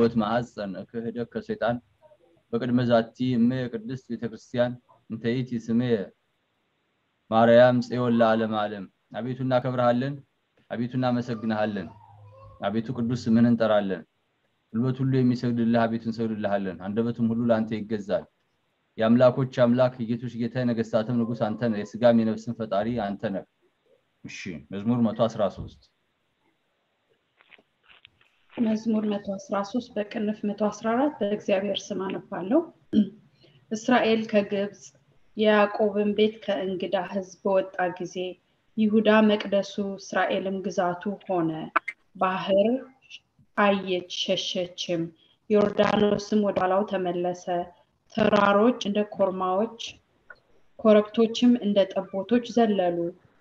ፍኖት ማሐፀን ክህደት ከሰይጣን በቅድመ ዛቲ እመ ቅድስት ቤተክርስቲያን እንተይቲ ስሜ ማርያም ጽዮን ለዓለም ዓለም። አቤቱ እናከብርሃለን፣ አቤቱ እናመሰግንሃለን፣ አቤቱ ቅዱስ ስምህን እንጠራለን። ጉልበት ሁሉ የሚሰግድልህ አቤቱ እንሰግድልሃለን። አንደበትም ሁሉ ለአንተ ይገዛል። የአምላኮች አምላክ የጌቶች ጌታ የነገስታትም ንጉስ አንተ ነህ። የስጋም የነፍስን ፈጣሪ አንተ ነህ። እሺ መዝሙር 113 መዝሙር 113 በቅንፍ 114 በእግዚአብሔር ስም አነባለሁ። እስራኤል ከግብፅ የያዕቆብን ቤት ከእንግዳ ሕዝብ በወጣ ጊዜ ይሁዳ መቅደሱ እስራኤልም ግዛቱ ሆነ። ባህር አየች ሸሸችም፣ ዮርዳኖስም ወደ ኋላው ተመለሰ። ተራሮች እንደ ኮርማዎች፣ ኮረብቶችም እንደ ጠቦቶች ዘለሉ።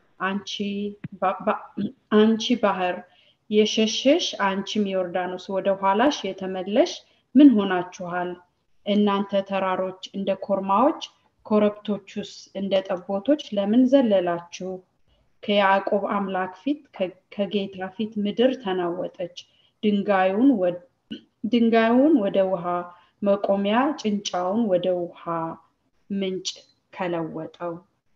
አንቺ ባህር የሸሸሽ አንቺም ዮርዳኖስ ወደ ኋላሽ የተመለሽ ምን ሆናችኋል? እናንተ ተራሮች እንደ ኮርማዎች ኮረብቶቹስ እንደ ጠቦቶች ለምን ዘለላችሁ? ከያዕቆብ አምላክ ፊት ከጌታ ፊት ምድር ተናወጠች። ድንጋዩን ወደ ውሃ መቆሚያ ጭንጫውን ወደ ውሃ ምንጭ ከለወጠው።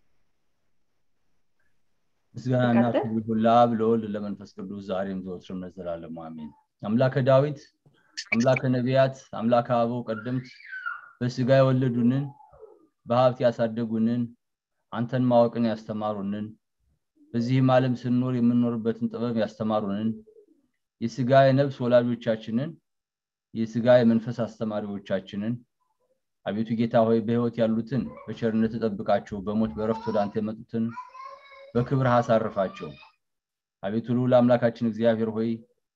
ምስጋናና ክብር ሁሉ ለአብ ለወልድ ለመንፈስ ቅዱስ ዛሬም ዘወትርም ለዘላለሙ አሜን። አምላከ ዳዊት አምላከ ነቢያት አምላከ አበው ቀደምት በስጋ የወለዱንን በሀብት ያሳደጉንን አንተን ማወቅን ያስተማሩንን በዚህም ዓለም ስንኖር የምንኖርበትን ጥበብ ያስተማሩንን የስጋ የነፍስ ወላጆቻችንን የስጋ የመንፈስ አስተማሪዎቻችንን አቤቱ ጌታ ሆይ በህይወት ያሉትን በቸርነት ጠብቃቸው፣ በሞት በረፍት ወደ አንተ የመጡትን በክብር አሳርፋቸው። አቤቱ ልዑል አምላካችን እግዚአብሔር ሆይ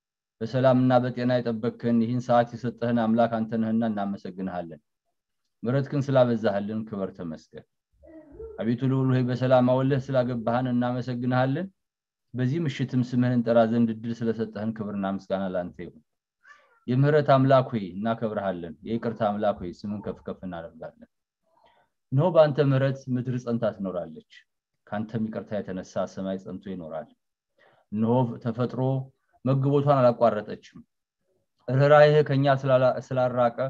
በሰላምና በጤና የጠበቅከን ይህን ሰዓት የሰጠህን አምላክ አንተ ነህና እናመሰግንሃለን። ምሕረትህን ስላበዛህልን ክብር ተመስገን። አቤቱ ልዑል ሆይ በሰላም አወለህ ስላገባህን እናመሰግንሃለን። በዚህ ምሽትም ስምህን እንጠራ ዘንድ እድል ስለሰጠህን ክብርና ምስጋና ለአንተ ይሁን። የምህረት አምላክ ሆይ እናከብረሃለን። የይቅርታ አምላክ ሆይ ስምን ከፍ ከፍ እናደርጋለን። እነሆ በአንተ ምህረት ምድር ጸንታ ትኖራለች። ከአንተም ይቅርታ የተነሳ ሰማይ ጸንቶ ይኖራል። እነሆ ተፈጥሮ መግቦቷን አላቋረጠችም። ርኅራኄህ ከኛ ስላራቀ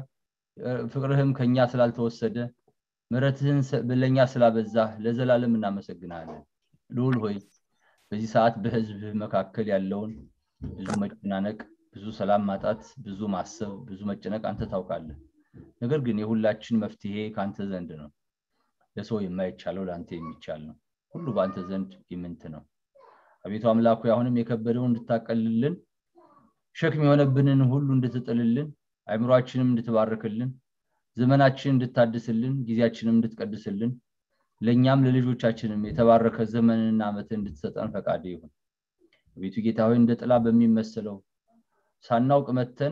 ፍቅርህም ከኛ ስላልተወሰደ ምሕረትህን ለእኛ ስላበዛህ ለዘላለም እናመሰግናለን። ልዑል ሆይ በዚህ ሰዓት በህዝብህ መካከል ያለውን ብዙ መጨናነቅ፣ ብዙ ሰላም ማጣት፣ ብዙ ማሰብ፣ ብዙ መጨነቅ አንተ ታውቃለህ። ነገር ግን የሁላችን መፍትሄ ከአንተ ዘንድ ነው። ለሰው የማይቻለው ለአንተ የሚቻል ነው። ሁሉ በአንተ ዘንድ ይምንት ነው። አቤቱ አምላኩ አሁንም የከበደውን እንድታቀልልን ሸክም የሆነብንን ሁሉ እንድትጥልልን አእምሯችንም እንድትባርክልን ዘመናችንን እንድታድስልን ጊዜያችንም እንድትቀድስልን ለእኛም ለልጆቻችንም የተባረከ ዘመንና ዓመት እንድትሰጠን ፈቃድ ይሁን። አቤቱ ጌታ ሆይ እንደ ጥላ በሚመስለው ሳናውቅ መተን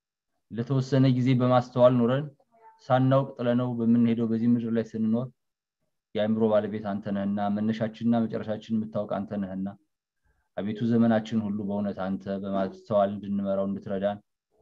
ለተወሰነ ጊዜ በማስተዋል ኖረን ሳናውቅ ጥለነው በምንሄደው በዚህ ምድር ላይ ስንኖር የአእምሮ ባለቤት አንተ ነህና መነሻችንና መጨረሻችን የምታውቅ አንተ ነህና አቤቱ ዘመናችን ሁሉ በእውነት አንተ በማስተዋል እንድንመራው እንድትረዳን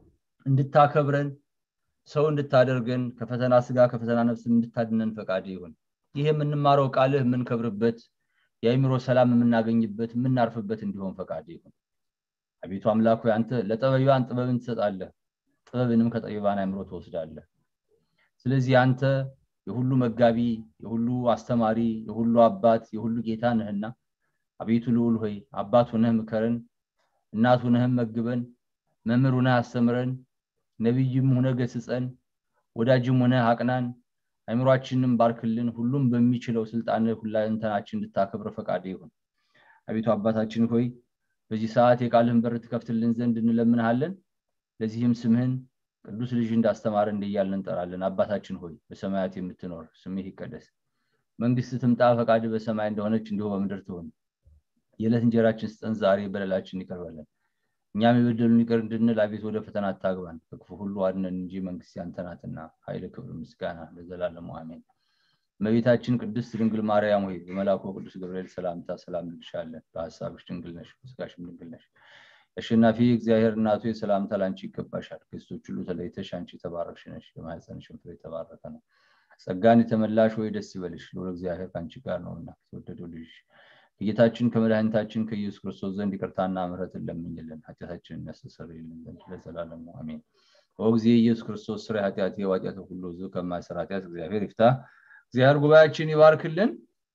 እንድታከብረን ሰው እንድታደርገን ከፈተና ስጋ ከፈተና ነፍስ እንድታድነን ፈቃድ ይሁን። ይህ የምንማረው ቃልህ የምንከብርበት የአእምሮ ሰላም የምናገኝበት የምናርፍበት እንዲሆን ፈቃድ ይሁን። አቤቱ አምላክ ሆይ አንተ ለጠበቢባን ጥበብን ትሰጣለህ፣ ጥበብንም ከጠቢባን አእምሮ ትወስዳለህ። ስለዚህ አንተ የሁሉ መጋቢ፣ የሁሉ አስተማሪ፣ የሁሉ አባት፣ የሁሉ ጌታ ነህና አቤቱ ልዑል ሆይ አባት ሆነህ ምከረን፣ እናት ሆነህም መግበን፣ መምህር ሆነህ አስተምረን፣ ነቢይም ሆነህ ገስጸን፣ ወዳጅም ሆነህ አቅናን፣ አእምሯችንም ባርክልን። ሁሉም በሚችለው ስልጣን ሁለንተናችን እንድታከብር ፈቃድ ይሁን። አቤቱ አባታችን ሆይ በዚህ ሰዓት የቃልህን በር ትከፍትልን ዘንድ እንለምንሃለን። ለዚህም ስምህን ቅዱስ ልጅ እንዳስተማረ እንዲያልን እንጠራለን። አባታችን ሆይ በሰማያት የምትኖር ስምህ ይቀደስ፣ መንግስት ትምጣ፣ ፈቃድ በሰማይ እንደሆነች እንዲሁ በምድር ትሆን። የዕለት እንጀራችን ስጠን ዛሬ፣ በደላችን ይቅር በለን እኛም የበደሉን ይቅር እንድንል፣ አቤት ወደ ፈተና አታግባን፣ ከክፉ ሁሉ አድነን እንጂ መንግስት ያንተ ናትና፣ ኃይል፣ ክብር፣ ምስጋና ለዘላለሙ አሜን። እመቤታችን ቅድስት ድንግል ማርያም ሆይ በመልአኩ ቅዱስ ገብርኤል ሰላምታ ሰላም እንልሻለን። በሀሳብሽ ድንግል ነሽ፣ በስጋሽም ድንግል ነሽ። አሸናፊ እግዚአብሔር እናቱ የሰላምታ ላንቺ ይገባሻል። ከሴቶች ሁሉ ተለይተሽ አንቺ የተባረክሽ ነሽ፣ የማኅፀንሽም ፍሬ የተባረከ ነው። ጸጋን የተመላሽ ወይ ደስ ይበልሽ፣ ልዑል እግዚአብሔር ከአንቺ ጋር ነውና የተወደደው ልጅ ከጌታችን ከመድኃኒታችን ከኢየሱስ ክርስቶስ ዘንድ ይቅርታና ምሕረትን ለምኝልን ኃጢአታችንን ያስተሰርይልን ዘንድ ለዘላለሙ አሜን። ጊዜ ኢየሱስ ክርስቶስ ስራ ኃጢአት የዋጢአት ሁሉ ዙ ከማይሰራ ኃጢአት እግዚአብሔር ይፍታ እግዚአብሔር ጉባኤያችን ይባርክልን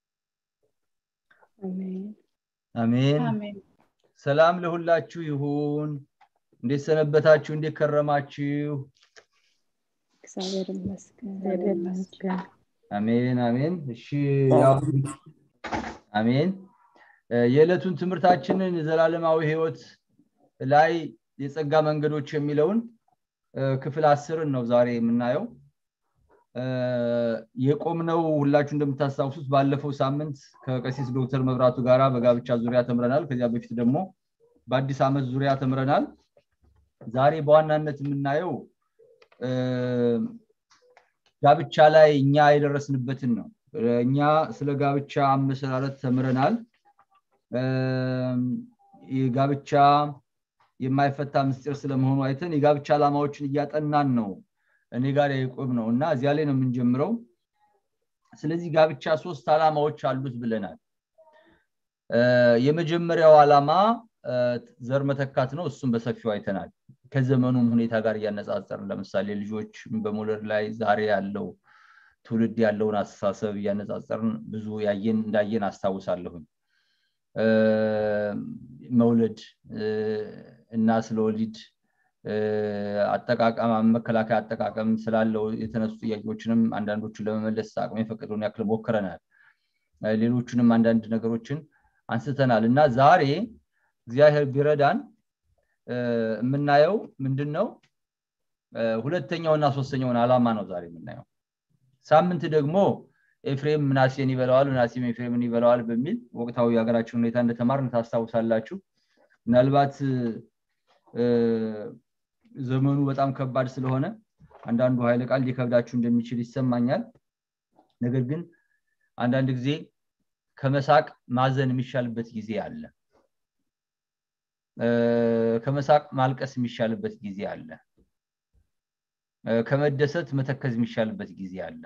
አሜን ሰላም ለሁላችሁ ይሁን እንዴት ሰነበታችሁ እንዴት ከረማችሁ እግዚአብሔር ይመስገን አሜን አሜን እሺ አሜን የዕለቱን ትምህርታችንን ዘላለማዊ ህይወት ላይ የጸጋ መንገዶች የሚለውን ክፍል አስርን ነው ዛሬ የምናየው የቆምነው ሁላችሁ እንደምታስታውሱት ባለፈው ሳምንት ከቀሲስ ዶክተር መብራቱ ጋራ በጋብቻ ዙሪያ ተምረናል ከዚያ በፊት ደግሞ በአዲስ ዓመት ዙሪያ ተምረናል ዛሬ በዋናነት የምናየው ጋብቻ ላይ እኛ የደረስንበትን ነው እኛ ስለ ጋብቻ አመሰራረት ተምረናል የጋብቻ የማይፈታ ምስጢር ስለመሆኑ አይተን የጋብቻ ዓላማዎችን እያጠናን ነው እኔ ጋር የቆም ነው እና እዚያ ላይ ነው የምንጀምረው ስለዚህ ጋብቻ ሶስት ዓላማዎች አሉት ብለናል የመጀመሪያው ዓላማ ዘር መተካት ነው እሱም በሰፊው አይተናል ከዘመኑም ሁኔታ ጋር እያነጻጸርን ለምሳሌ ልጆች በመውለድ ላይ ዛሬ ያለው ትውልድ ያለውን አስተሳሰብ እያነጻጸርን ብዙ ያየን እንዳየን አስታውሳለሁኝ መውለድ እና ስለ ወሊድ አጠቃቀም መከላከያ አጠቃቀም ስላለው የተነሱ ጥያቄዎችንም አንዳንዶቹን ለመመለስ አቅም የፈቀደውን ያክል ሞክረናል ሌሎቹንም አንዳንድ ነገሮችን አንስተናል እና ዛሬ እግዚአብሔር ቢረዳን የምናየው ምንድን ነው ሁለተኛውና ሶስተኛውን ዓላማ ነው ዛሬ የምናየው ሳምንት ደግሞ ኤፍሬም ምናሴን ይበለዋል ምናሴም ኤፍሬምን ይበለዋል በሚል ወቅታዊ የሀገራችን ሁኔታ እንደተማርን ታስታውሳላችሁ ምናልባት ዘመኑ በጣም ከባድ ስለሆነ አንዳንዱ ኃይለ ቃል ሊከብዳችሁ እንደሚችል ይሰማኛል ነገር ግን አንዳንድ ጊዜ ከመሳቅ ማዘን የሚሻልበት ጊዜ አለ ከመሳቅ ማልቀስ የሚሻልበት ጊዜ አለ ከመደሰት መተከዝ የሚሻልበት ጊዜ አለ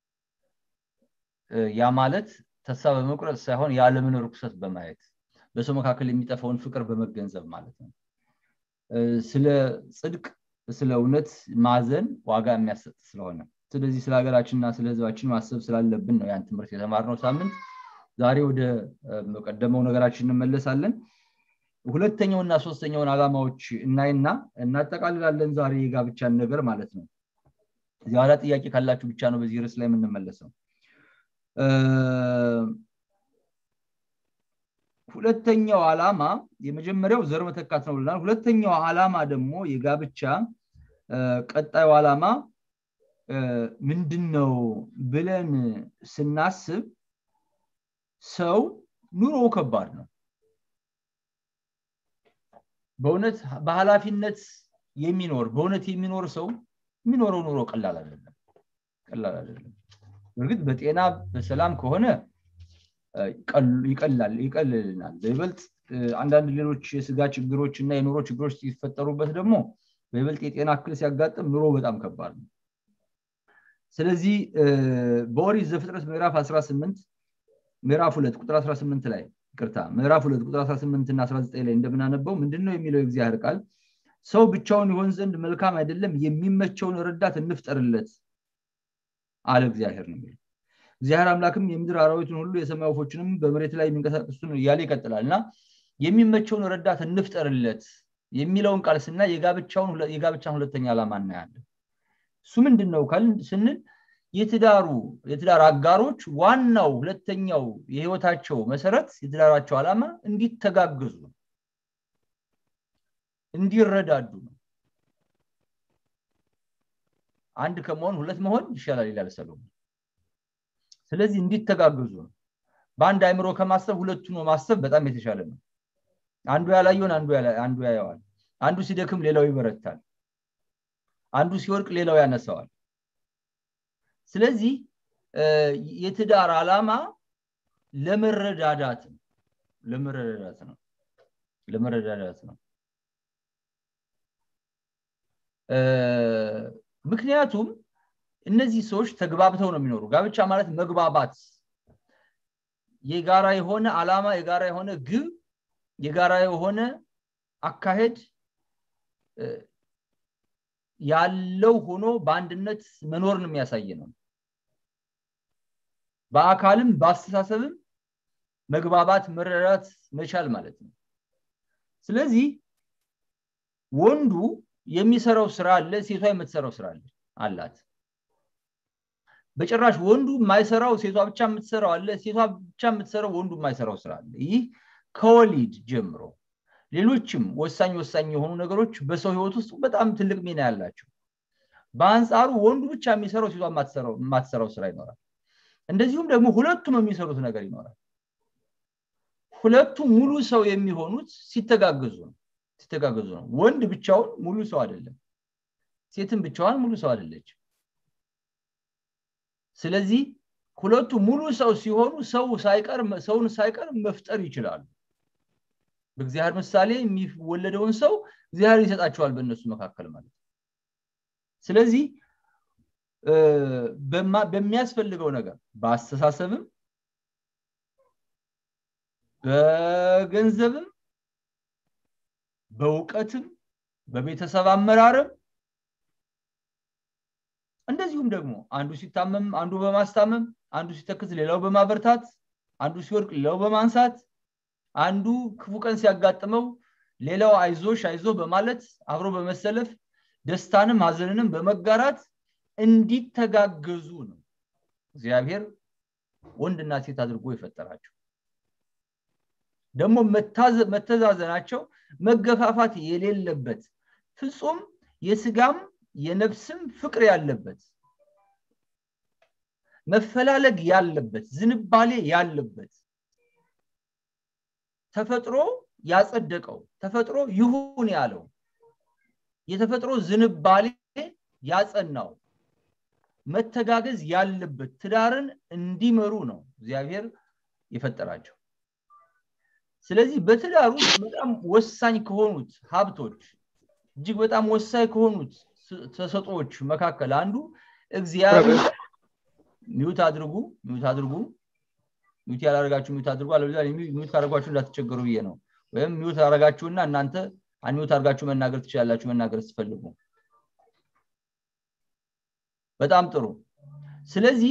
ያ ማለት ተስፋ በመቁረጥ ሳይሆን የዓለምን ርኩሰት በማየት በሰው መካከል የሚጠፋውን ፍቅር በመገንዘብ ማለት ነው ስለ ጽድቅ ስለ እውነት ማዘን ዋጋ የሚያሰጥ ስለሆነ ስለዚህ ስለ ሀገራችንና ስለ ህዝባችን ማሰብ ስላለብን ነው ያን ትምህርት የተማርነው ሳምንት ዛሬ ወደ ቀደመው ነገራችን እንመለሳለን ሁለተኛውና ሶስተኛውን ዓላማዎች እናይና እናጠቃልላለን ዛሬ የጋብቻን ነገር ማለት ነው እዚህ ኋላ ጥያቄ ካላችሁ ብቻ ነው በዚህ ርዕስ ላይ የምንመለሰው ሁለተኛው ዓላማ የመጀመሪያው ዘር መተካት ነው ብለናል ሁለተኛው ዓላማ ደግሞ የጋብቻ ቀጣዩ ዓላማ ምንድን ነው ብለን ስናስብ ሰው ኑሮው ከባድ ነው በእውነት በኃላፊነት የሚኖር በእውነት የሚኖር ሰው የሚኖረው ኑሮ ቀላል አይደለም ቀላል አይደለም እርግጥ በጤና በሰላም ከሆነ ይቀላል ይቀልልናል በይበልጥ አንዳንድ ሌሎች የስጋ ችግሮች እና የኑሮ ችግሮች ሲፈጠሩበት ደግሞ በይበልጥ የጤና እክል ሲያጋጥም ኑሮ በጣም ከባድ ነው ስለዚህ በኦሪት ዘፍጥረት ምዕራፍ 18 ምዕራፍ 2 ቁጥር 18 ላይ ቅርታ ምዕራፍ 2 ቁጥር 18 እና 19 ላይ እንደምናነበው ምንድነው የሚለው የእግዚአብሔር ቃል ሰው ብቻውን ይሆን ዘንድ መልካም አይደለም የሚመቸውን ረዳት እንፍጠርለት አለ እግዚአብሔር ነው የሚለው እግዚአብሔር አምላክም የምድር አራዊቱን ሁሉ የሰማይ ወፎችንም በመሬት ላይ የሚንቀሳቀሱትን እያለ ይቀጥላል እና የሚመቸውን ረዳት እንፍጠርለት የሚለውን ቃል ስና የጋብቻን ሁለተኛ ዓላማ እናያለን እሱ ምንድን ነው ስንል የትዳሩ የትዳር አጋሮች ዋናው ሁለተኛው የህይወታቸው መሰረት የትዳራቸው ዓላማ እንዲተጋገዙ እንዲረዳዱ ነው አንድ ከመሆን ሁለት መሆን ይሻላል ይላል ሰሎሞን ስለዚህ እንዲተጋገዙ ነው በአንድ አይምሮ ከማሰብ ሁለቱ ነው ማሰብ በጣም የተሻለ ነው አንዱ ያላየውን አንዱ ያየዋል አንዱ ሲደክም ሌላው ይበረታል አንዱ ሲወድቅ ሌላው ያነሳዋል ስለዚህ የትዳር ዓላማ ለመረዳዳት ነው ለመረዳዳት ነው ለመረዳዳት ነው ምክንያቱም እነዚህ ሰዎች ተግባብተው ነው የሚኖሩ ጋብቻ ማለት መግባባት የጋራ የሆነ አላማ የጋራ የሆነ ግብ የጋራ የሆነ አካሄድ ያለው ሆኖ በአንድነት መኖርን የሚያሳይ ነው በአካልም በአስተሳሰብም መግባባት መረዳት መቻል ማለት ነው ስለዚህ ወንዱ የሚሰራው ስራ አለ ሴቷ የምትሰራው ስራ አለ አላት በጭራሽ ወንዱ የማይሰራው ሴቷ ብቻ የምትሰራው አለ ሴቷ ብቻ የምትሰራው ወንዱ የማይሰራው ስራ አለ ይህ ከወሊድ ጀምሮ ሌሎችም ወሳኝ ወሳኝ የሆኑ ነገሮች በሰው ህይወት ውስጥ በጣም ትልቅ ሚና ያላቸው በአንጻሩ ወንዱ ብቻ የሚሰራው ሴቷ የማትሰራው ስራ ይኖራል እንደዚሁም ደግሞ ሁለቱም የሚሰሩት ነገር ይኖራል ሁለቱ ሙሉ ሰው የሚሆኑት ሲተጋገዙ ነው ሲተጋገዙ ነው ወንድ ብቻውን ሙሉ ሰው አይደለም ሴትም ብቻዋን ሙሉ ሰው አይደለች ስለዚህ ሁለቱ ሙሉ ሰው ሲሆኑ ሰው ሳይቀር ሰውን ሳይቀር መፍጠር ይችላሉ በእግዚአብሔር ምሳሌ የሚወለደውን ሰው እግዚአብሔር ይሰጣቸዋል በእነሱ መካከል ማለት ስለዚህ በሚያስፈልገው ነገር በአስተሳሰብም በገንዘብም በእውቀትም በቤተሰብ አመራርም እንደዚሁም ደግሞ አንዱ ሲታመም አንዱ በማስታመም አንዱ ሲተክዝ ሌላው በማበርታት አንዱ ሲወድቅ ሌላው በማንሳት አንዱ ክፉ ቀን ሲያጋጥመው ሌላው አይዞሽ አይዞ በማለት አብሮ በመሰለፍ ደስታንም ሀዘንንም በመጋራት እንዲተጋገዙ ነው እግዚአብሔር ወንድና ሴት አድርጎ የፈጠራቸው ደግሞ መተዛዘናቸው መገፋፋት የሌለበት ፍጹም የስጋም የነፍስም ፍቅር ያለበት መፈላለግ ያለበት ዝንባሌ ያለበት ተፈጥሮ ያጸደቀው ተፈጥሮ ይሁን ያለው የተፈጥሮ ዝንባሌ ያጸናው መተጋገዝ ያለበት ትዳርን እንዲመሩ ነው እግዚአብሔር የፈጠራቸው ስለዚህ በትዳር ውስጥ በጣም ወሳኝ ከሆኑት ሀብቶች እጅግ በጣም ወሳኝ ከሆኑት ተሰጦዎች መካከል አንዱ እግዚአብሔር ሚውት አድርጉ ሚውት አድርጉ ሚውት ያላረጋችሁ ሚውት አድርጉ አለበለዚያ ሚውት ካደረጓችሁ እንዳትቸገሩ ብዬ ነው ወይም ሚውት አረጋችሁና እናንተ አንሚውት አድርጋችሁ መናገር ትችላላችሁ መናገር ስትፈልጉ በጣም ጥሩ ስለዚህ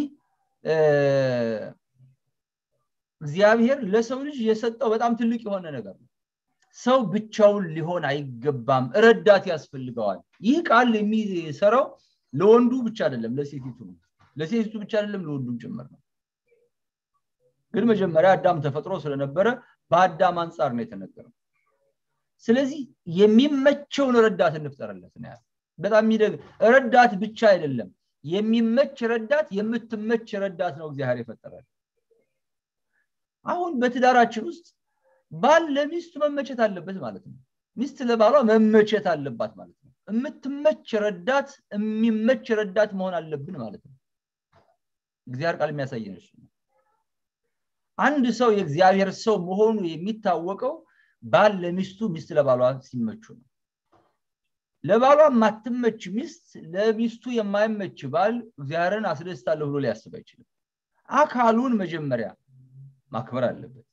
እግዚአብሔር ለሰው ልጅ የሰጠው በጣም ትልቅ የሆነ ነገር ነው ሰው ብቻውን ሊሆን አይገባም ረዳት ያስፈልገዋል ይህ ቃል የሚሰራው ለወንዱ ብቻ አይደለም ለሴቲቱ ነው ለሴቲቱ ብቻ አይደለም ለወንዱም ጭምር ነው ግን መጀመሪያ አዳም ተፈጥሮ ስለነበረ በአዳም አንጻር ነው የተነገረው ስለዚህ የሚመቸውን ረዳት እንፍጠርለት ነው በጣም የሚደግ ረዳት ብቻ አይደለም የሚመች ረዳት የምትመች ረዳት ነው እግዚአብሔር የፈጠራል አሁን በትዳራችን ውስጥ ባል ለሚስቱ መመቸት አለበት ማለት ነው ሚስት ለባሏ መመቸት አለባት ማለት ነው የምትመች ረዳት የሚመች ረዳት መሆን አለብን ማለት ነው እግዚአብሔር ቃል የሚያሳየን እሱ ነው አንድ ሰው የእግዚአብሔር ሰው መሆኑ የሚታወቀው ባል ለሚስቱ ሚስት ለባሏ ሲመቹ ነው ለባሏ የማትመች ሚስት ለሚስቱ የማይመች ባል እግዚአብሔርን አስደስታለሁ ብሎ ሊያስብ አይችልም አካሉን መጀመሪያ ማክበር አለበት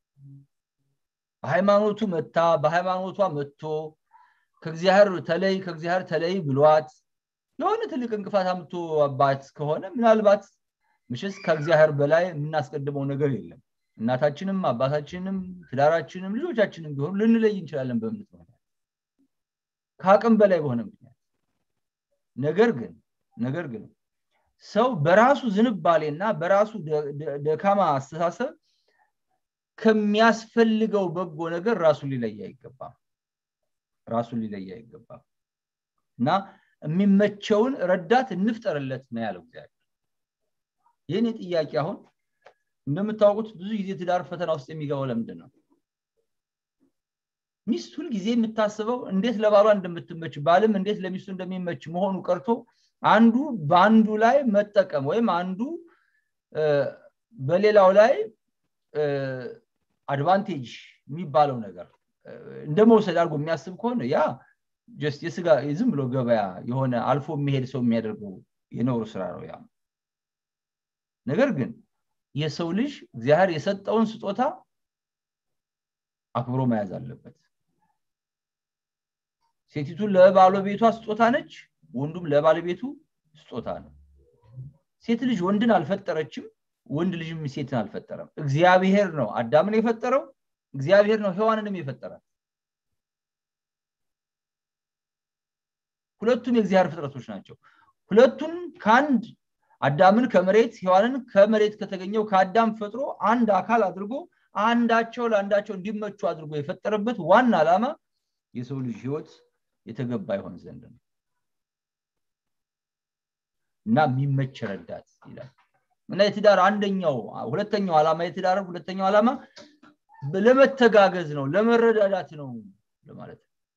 በሃይማኖቱ መታ በሃይማኖቷ መጥቶ ከእግዚአብሔር ተለይ ከእግዚአብሔር ተለይ ብሏት የሆነ ትልቅ እንቅፋት አምቶ አባት ከሆነ ምናልባት ምሽስ ከእግዚአብሔር በላይ የምናስቀድመው ነገር የለም እናታችንም አባታችንም ትዳራችንም ልጆቻችንም ቢሆኑ ልንለይ እንችላለን በእምነት ምክንያት ከአቅም በላይ በሆነ ምክንያት ነገር ግን ነገር ግን ሰው በራሱ ዝንባሌና በራሱ ደካማ አስተሳሰብ ከሚያስፈልገው በጎ ነገር ራሱን ሊለይ አይገባም ራሱን ሊለይ አይገባም እና የሚመቸውን ረዳት እንፍጠርለት ነው ያለው እግዚአብሔር ይህን ጥያቄ አሁን እንደምታውቁት ብዙ ጊዜ ትዳር ፈተና ውስጥ የሚገባው ለምንድን ነው ሚስት ሁልጊዜ የምታስበው እንዴት ለባሏ እንደምትመች ባልም እንዴት ለሚስቱ እንደሚመች መሆኑ ቀርቶ አንዱ በአንዱ ላይ መጠቀም ወይም አንዱ በሌላው ላይ አድቫንቴጅ የሚባለው ነገር እንደ መውሰድ አድርጎ የሚያስብ ከሆነ ያ ጀስት የስጋ ዝም ብሎ ገበያ የሆነ አልፎ የሚሄድ ሰው የሚያደርገው የነውር ስራ ነው ያ ነገር ግን የሰው ልጅ እግዚአብሔር የሰጠውን ስጦታ አክብሮ መያዝ አለበት ሴቲቱ ለባለቤቷ ስጦታ ነች ወንዱም ለባለቤቱ ስጦታ ነው ሴት ልጅ ወንድን አልፈጠረችም ወንድ ልጅም ሴትን አልፈጠረም እግዚአብሔር ነው አዳምን የፈጠረው እግዚአብሔር ነው ሔዋንንም የፈጠራት ሁለቱም የእግዚአብሔር ፍጥረቶች ናቸው ሁለቱን ከአንድ አዳምን ከመሬት ሔዋንን ከመሬት ከተገኘው ከአዳም ፈጥሮ አንድ አካል አድርጎ አንዳቸው ለአንዳቸው እንዲመቹ አድርጎ የፈጠረበት ዋና ዓላማ የሰው ልጅ ህይወት የተገባ ይሆን ዘንድ ነው እና የሚመች ረዳት ይላል እና የትዳር አንደኛው ሁለተኛው ዓላማ የትዳር ሁለተኛው ዓላማ ለመተጋገዝ ነው ለመረዳዳት ነው ለማለት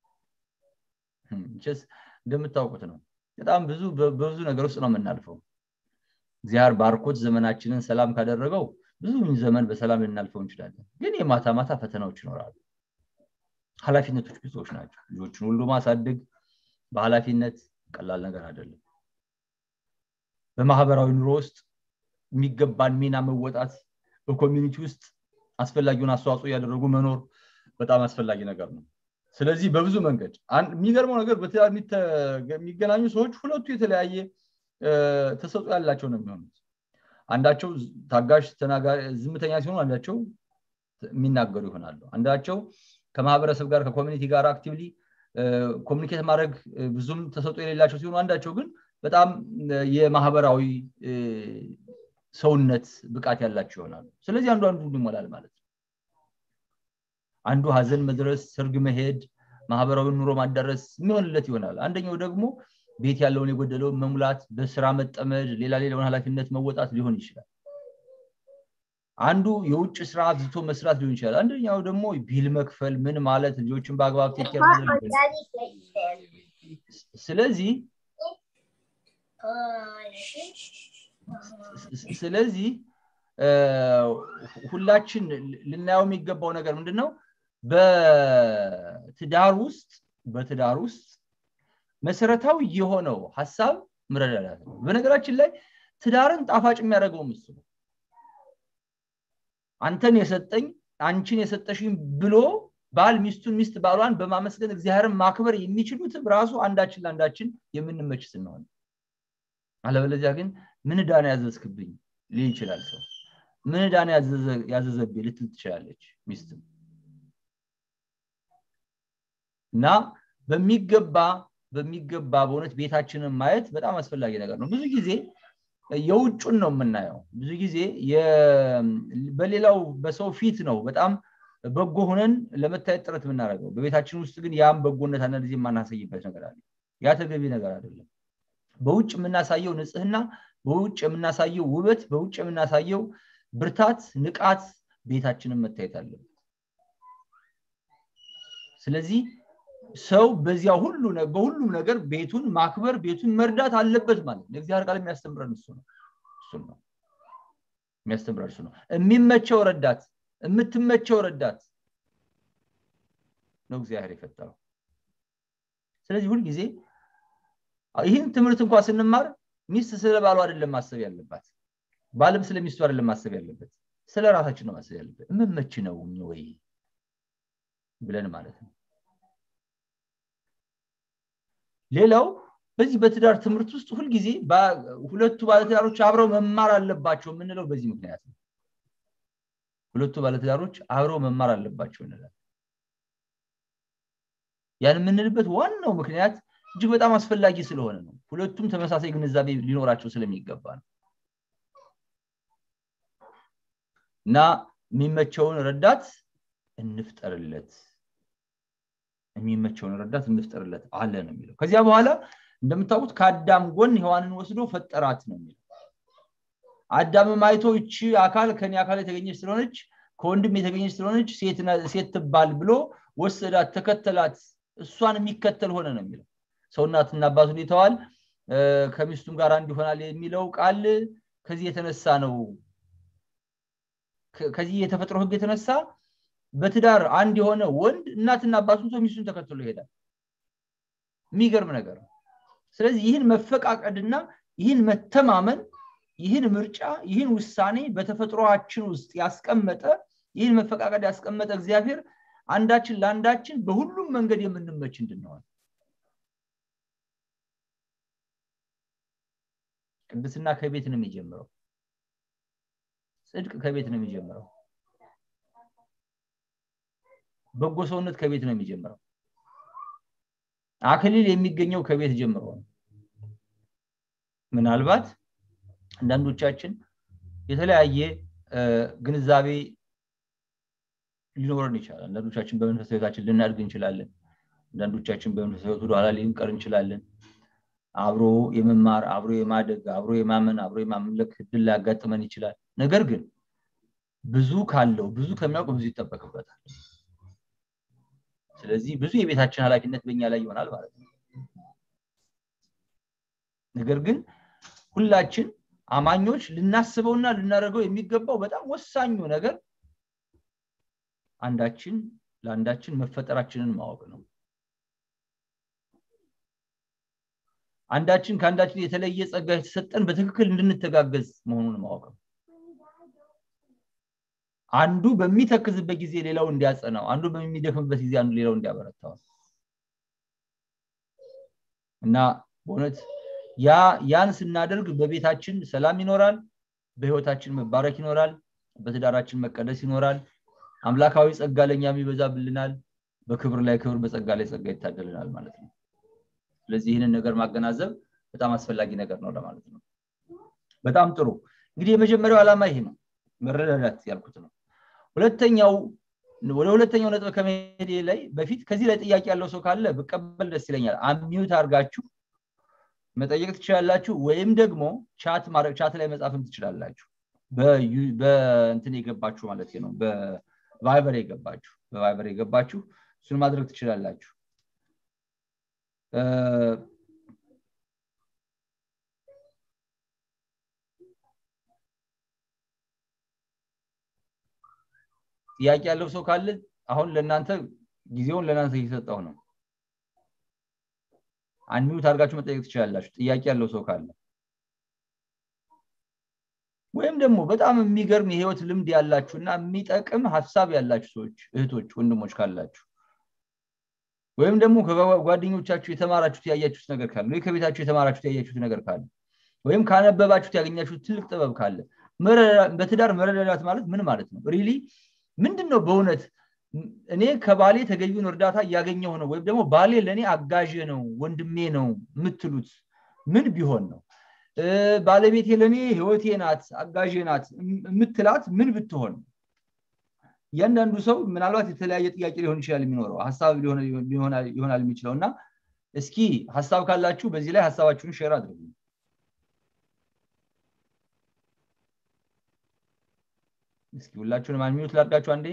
ስ እንደምታውቁት ነው በጣም ብዙ በብዙ ነገር ውስጥ ነው የምናልፈው እግዚአብሔር ባርኮት ዘመናችንን ሰላም ካደረገው ብዙ ዘመን በሰላም ልናልፈው እንችላለን ግን የማታ ማታ ፈተናዎች ይኖራሉ ኃላፊነቶች ብዙዎች ናቸው ልጆችን ሁሉ ማሳደግ በኃላፊነት ቀላል ነገር አይደለም በማህበራዊ ኑሮ ውስጥ የሚገባን ሚና መወጣት በኮሚኒቲ ውስጥ አስፈላጊውን አስተዋጽኦ እያደረጉ መኖር በጣም አስፈላጊ ነገር ነው ስለዚህ በብዙ መንገድ የሚገርመው ነገር በትዳር የሚገናኙ ሰዎች ሁለቱ የተለያየ ተሰጦ ያላቸው ነው የሚሆኑት አንዳቸው ታጋሽ ዝምተኛ ሲሆኑ አንዳቸው የሚናገሩ ይሆናሉ አንዳቸው ከማህበረሰብ ጋር ከኮሚኒቲ ጋር አክቲቭሊ ኮሚኒኬት ማድረግ ብዙም ተሰጦ የሌላቸው ሲሆኑ አንዳቸው ግን በጣም የማህበራዊ ሰውነት ብቃት ያላቸው ይሆናሉ ስለዚህ አንዱ አንዱ ይሞላል ማለት ነው አንዱ ሀዘን መድረስ ሰርግ መሄድ ማህበራዊ ኑሮ ማዳረስ የሚሆንለት ይሆናል አንደኛው ደግሞ ቤት ያለውን የጎደለውን መሙላት በስራ መጠመድ ሌላ ሌላውን ኃላፊነት መወጣት ሊሆን ይችላል አንዱ የውጭ ስራ አብዝቶ መስራት ሊሆን ይችላል አንደኛው ደግሞ ቢል መክፈል ምን ማለት ልጆችን በአግባብ ቴኬር ስለዚህ ስለዚህ ሁላችን ልናየው የሚገባው ነገር ምንድን ነው በትዳር ውስጥ በትዳር ውስጥ መሰረታዊ የሆነው ሀሳብ መረዳዳት ነው በነገራችን ላይ ትዳርን ጣፋጭ የሚያደርገው ምስ ነው አንተን የሰጠኝ አንቺን የሰጠሽኝ ብሎ ባል ሚስቱን ሚስት ባሏን በማመስገን እግዚአብሔርን ማክበር የሚችሉትም ራሱ አንዳችን ለአንዳችን የምንመች ስንሆን አለበለዚያ ግን ምን ዳን ያዘዝክብኝ ሊል ይችላል ሰው ምን ዳን ያዘዘብኝ ልትል ትችላለች ሚስትም እና በሚገባ በሚገባ በእውነት ቤታችንን ማየት በጣም አስፈላጊ ነገር ነው ብዙ ጊዜ የውጩን ነው የምናየው ብዙ ጊዜ በሌላው በሰው ፊት ነው በጣም በጎ ሆነን ለመታየት ጥረት የምናደርገው በቤታችን ውስጥ ግን ያም በጎነት አንዳንድ ጊዜ የማናሳይበት ነገር አለ ያ ተገቢ ነገር አይደለም በውጭ የምናሳየው ንጽህና በውጭ የምናሳየው ውበት በውጭ የምናሳየው ብርታት ንቃት ቤታችንን መታየት አለበት ስለዚህ ሰው በዚያ ሁሉ በሁሉም ነገር ቤቱን ማክበር ቤቱን መርዳት አለበት ማለት ነው እግዚአብሔር ቃል የሚያስተምረን እሱ ነው እሱ ነው የሚያስተምረን እሱ ነው የሚመቸው ረዳት የምትመቸው ረዳት ነው እግዚአብሔር የፈጠረው ስለዚህ ሁልጊዜ ይህን ትምህርት እንኳ ስንማር ሚስት ስለ ባሉ አይደለም ማሰብ ያለባት ባልም ስለ ሚስቱ አይደለም ማሰብ ያለበት ስለ ራሳችን ነው ማሰብ ያለበት የምመች ነው ወይ ብለን ማለት ነው ሌላው በዚህ በትዳር ትምህርት ውስጥ ሁልጊዜ ሁለቱ ባለትዳሮች አብረው መማር አለባቸው የምንለው በዚህ ምክንያት ነው ሁለቱ ባለትዳሮች አብረው መማር አለባቸው እንላል ያን የምንልበት ዋናው ምክንያት እጅግ በጣም አስፈላጊ ስለሆነ ነው ሁለቱም ተመሳሳይ ግንዛቤ ሊኖራቸው ስለሚገባ ነው እና የሚመቸውን ረዳት እንፍጠርለት የሚመቸውን ረዳት እንፍጠርለት አለ ነው የሚለው ከዚያ በኋላ እንደምታውቁት ከአዳም ጎን ሔዋንን ወስዶ ፈጠራት ነው የሚለው አዳምም አይቶ እቺ አካል ከኔ አካል የተገኘች ስለሆነች ከወንድም የተገኘች ስለሆነች ሴት ትባል ብሎ ወሰዳት ተከተላት እሷን የሚከተል ሆነ ነው የሚለው ሰው እናትና አባቱን ይተዋል ከሚስቱም ጋር አንድ ይሆናል የሚለው ቃል ከዚህ የተነሳ ነው ከዚህ የተፈጥሮ ህግ የተነሳ በትዳር አንድ የሆነ ወንድ እናትና አባቱን ሰው ሚስቱን ተከትሎ ይሄዳል የሚገርም ነገር ነው ስለዚህ ይህን መፈቃቀድና ይህን መተማመን ይህን ምርጫ ይህን ውሳኔ በተፈጥሮችን ውስጥ ያስቀመጠ ይህን መፈቃቀድ ያስቀመጠ እግዚአብሔር አንዳችን ለአንዳችን በሁሉም መንገድ የምንመች እንድንሆን ቅድስና ከቤት ነው የሚጀምረው ጽድቅ ከቤት ነው የሚጀምረው በጎ ሰውነት ከቤት ነው የሚጀምረው አክሊል የሚገኘው ከቤት ጀምሮ ነው ምናልባት አንዳንዶቻችን የተለያየ ግንዛቤ ሊኖረን ይችላል አንዳንዶቻችን በመንፈሳዊ ህይወታችን ልናድግ እንችላለን አንዳንዶቻችን በመንፈሳዊ ህይወት ወደኋላ ልንቀር እንችላለን አብሮ የመማር አብሮ የማደግ አብሮ የማመን አብሮ የማምለክ እድል ሊያጋጥመን ይችላል ነገር ግን ብዙ ካለው ብዙ ከሚያውቅ ብዙ ይጠበቅበታል ስለዚህ ብዙ የቤታችን ኃላፊነት በእኛ ላይ ይሆናል ማለት ነው ነገር ግን ሁላችን አማኞች ልናስበውና ልናደርገው የሚገባው በጣም ወሳኙ ነገር አንዳችን ለአንዳችን መፈጠራችንን ማወቅ ነው አንዳችን ከአንዳችን የተለየ ጸጋ የተሰጠን በትክክል እንድንተጋገዝ መሆኑን ማወቅ ነው አንዱ በሚተክዝበት ጊዜ ሌላው እንዲያጸናው አንዱ በሚደክምበት ጊዜ አንዱ ሌላው እንዲያበረታው እና በእውነት ያ ያን ስናደርግ በቤታችን ሰላም ይኖራል በህይወታችን መባረክ ይኖራል በትዳራችን መቀደስ ይኖራል አምላካዊ ጸጋ ለእኛም ይበዛብልናል በክብር ላይ ክብር በጸጋ ላይ ጸጋ ይታደልናል ማለት ነው ስለዚህ ይህንን ነገር ማገናዘብ በጣም አስፈላጊ ነገር ነው ለማለት ነው በጣም ጥሩ እንግዲህ የመጀመሪያው ዓላማ ይሄ ነው መረዳዳት ያልኩት ነው ሁለተኛው ወደ ሁለተኛው ነጥብ ከመሄድ ላይ በፊት ከዚህ ላይ ጥያቄ ያለው ሰው ካለ ብቀበል ደስ ይለኛል አሚዩት አድርጋችሁ መጠየቅ ትችላላችሁ ወይም ደግሞ ቻት ማድረግ ቻት ላይ መጻፍም ትችላላችሁ በእንትን የገባችሁ ማለት ነው በቫይበር የገባችሁ በቫይበር የገባችሁ እሱን ማድረግ ትችላላችሁ ጥያቄ ያለው ሰው ካለ አሁን ለእናንተ ጊዜውን ለእናንተ እየሰጠው ነው አንሚዩት አድርጋችሁ መጠየቅ ትችላላችሁ ጥያቄ ያለው ሰው ካለ ወይም ደግሞ በጣም የሚገርም የህይወት ልምድ ያላችሁ እና የሚጠቅም ሀሳብ ያላችሁ ሰዎች እህቶች ወንድሞች ካላችሁ ወይም ደግሞ ከጓደኞቻችሁ የተማራችሁት ያያችሁት ነገር ካለ ወይ ከቤታችሁ የተማራችሁት ያያችሁት ነገር ካለ ወይም ካነበባችሁት ያገኛችሁት ትልቅ ጥበብ ካለ በትዳር መረዳዳት ማለት ምን ማለት ነው ሪሊ ምንድን ነው በእውነት እኔ ከባሌ ተገቢውን እርዳታ እያገኘው ነው ወይም ደግሞ ባሌ ለእኔ አጋዥ ነው ወንድሜ ነው የምትሉት ምን ቢሆን ነው ባለቤቴ ለእኔ ህይወቴ ናት አጋዥ ናት የምትላት ምን ብትሆን እያንዳንዱ ሰው ምናልባት የተለያየ ጥያቄ ሊሆን ይችላል የሚኖረው ሀሳብ ይሆናል የሚችለው እና እስኪ ሀሳብ ካላችሁ በዚህ ላይ ሀሳባችሁን ሼር አድርጉ እስኪ ሁላችሁንም አንሚዩት ላድርጋችሁ አንዴ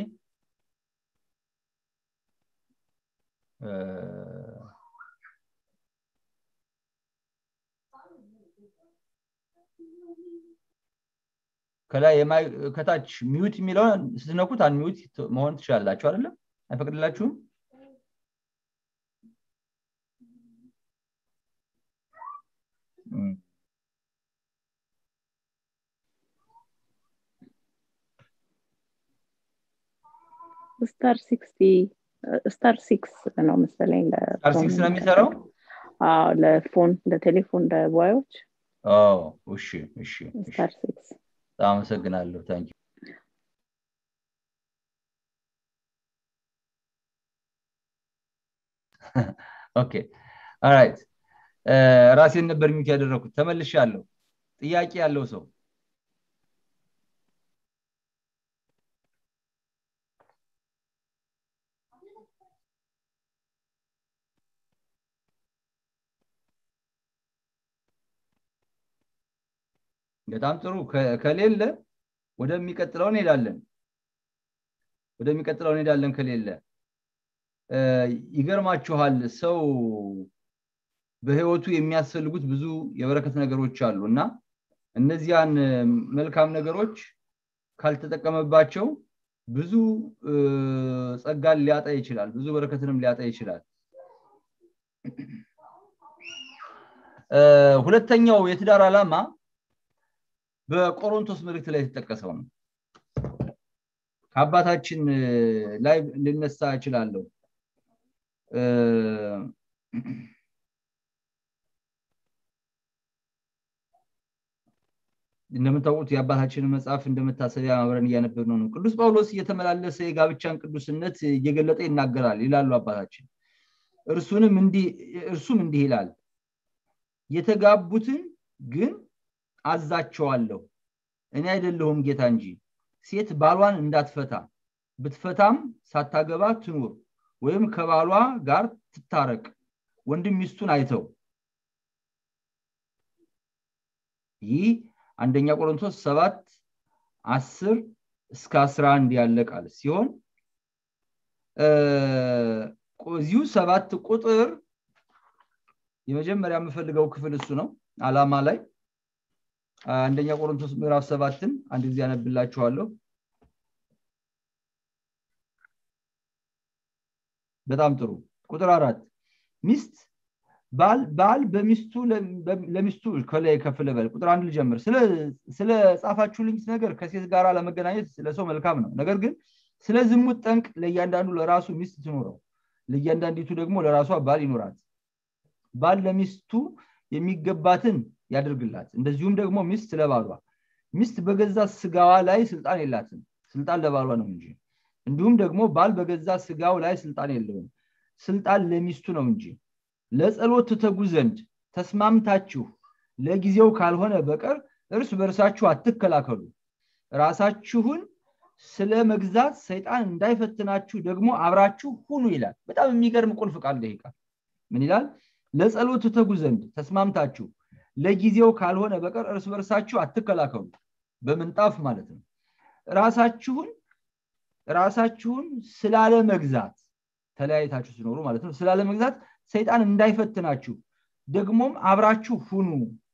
ከላይ ከታች ሚዩት የሚለውን ስትነኩት አንሚዩት መሆን ትችላላችሁ አይደለም አይፈቅድላችሁም ስታር ሲክስቲ ስታር ሲክስ ነው መሰለኝ ስታር ሲክስ ነው የሚሰራው ለፎን ለቴሌፎን ለዋዮች እሺ እሺ ስታር ሲክስ በጣም አመሰግናለሁ ታንኪ ኦኬ ኦራይት ራሴን ነበር ሚት ያደረኩት ተመልሻለሁ ጥያቄ ያለው ሰው በጣም ጥሩ ከሌለ ወደሚቀጥለው እንሄዳለን ወደሚቀጥለው እንሄዳለን ከሌለ ይገርማችኋል ሰው በህይወቱ የሚያስፈልጉት ብዙ የበረከት ነገሮች አሉ እና እነዚያን መልካም ነገሮች ካልተጠቀመባቸው ብዙ ጸጋን ሊያጣ ይችላል ብዙ በረከትንም ሊያጣ ይችላል ሁለተኛው የትዳር ዓላማ በቆሮንቶስ መልእክት ላይ የተጠቀሰው ነው ከአባታችን ላይ ልነሳ እችላለሁ እንደምታውቁት የአባታችንን መጽሐፍ እንደመታሰቢያ ማብረን እያነበብ ነው ቅዱስ ጳውሎስ እየተመላለሰ የጋብቻን ቅዱስነት እየገለጠ ይናገራል ይላሉ አባታችን እርሱንም እርሱም እንዲህ ይላል የተጋቡትን ግን አዛቸዋለሁ እኔ አይደለሁም ጌታ እንጂ ሴት ባሏን እንዳትፈታ ብትፈታም ሳታገባ ትኑር ወይም ከባሏ ጋር ትታረቅ ወንድም ሚስቱን አይተው ይህ አንደኛ ቆሮንቶስ ሰባት አስር እስከ አስራ አንድ ያለ ቃል ሲሆን እዚሁ ሰባት ቁጥር የመጀመሪያ የምፈልገው ክፍል እሱ ነው አላማ ላይ አንደኛ ቆሮንቶስ ምዕራፍ ሰባትን አንድ ጊዜ ያነብላችኋለሁ በጣም ጥሩ ቁጥር አራት ሚስት ባል በሚስቱ ለሚስቱ ከላይ ከፍ ልበል ቁጥር አንድ ልጀምር ስለ ጻፋችሁልኝ ነገር ከሴት ጋር ለመገናኘት ለሰው መልካም ነው ነገር ግን ስለ ዝሙት ጠንቅ ለእያንዳንዱ ለራሱ ሚስት ትኖረው ለእያንዳንዲቱ ደግሞ ለራሷ ባል ይኖራት ባል ለሚስቱ የሚገባትን ያደርግላት እንደዚሁም ደግሞ ሚስት ለባሏ ሚስት በገዛ ስጋዋ ላይ ስልጣን የላትም ስልጣን ለባሏ ነው እንጂ እንዲሁም ደግሞ ባል በገዛ ስጋው ላይ ስልጣን የለውም ስልጣን ለሚስቱ ነው እንጂ ለጸሎት ትተጉ ዘንድ ተስማምታችሁ ለጊዜው ካልሆነ በቀር እርስ በርሳችሁ አትከላከሉ ራሳችሁን ስለ መግዛት ሰይጣን እንዳይፈትናችሁ ደግሞ አብራችሁ ሁኑ ይላል በጣም የሚገርም ቁልፍ ቃል ይቃል ምን ይላል ለጸሎት ትተጉ ዘንድ ተስማምታችሁ ለጊዜው ካልሆነ በቀር እርስ በርሳችሁ አትከላከሉ በምንጣፍ ማለት ነው ራሳችሁን ራሳችሁን ስላለ መግዛት ተለያይታችሁ ሲኖሩ ማለት ነው ስላለ መግዛት ሰይጣን እንዳይፈትናችሁ ደግሞም አብራችሁ ሁኑ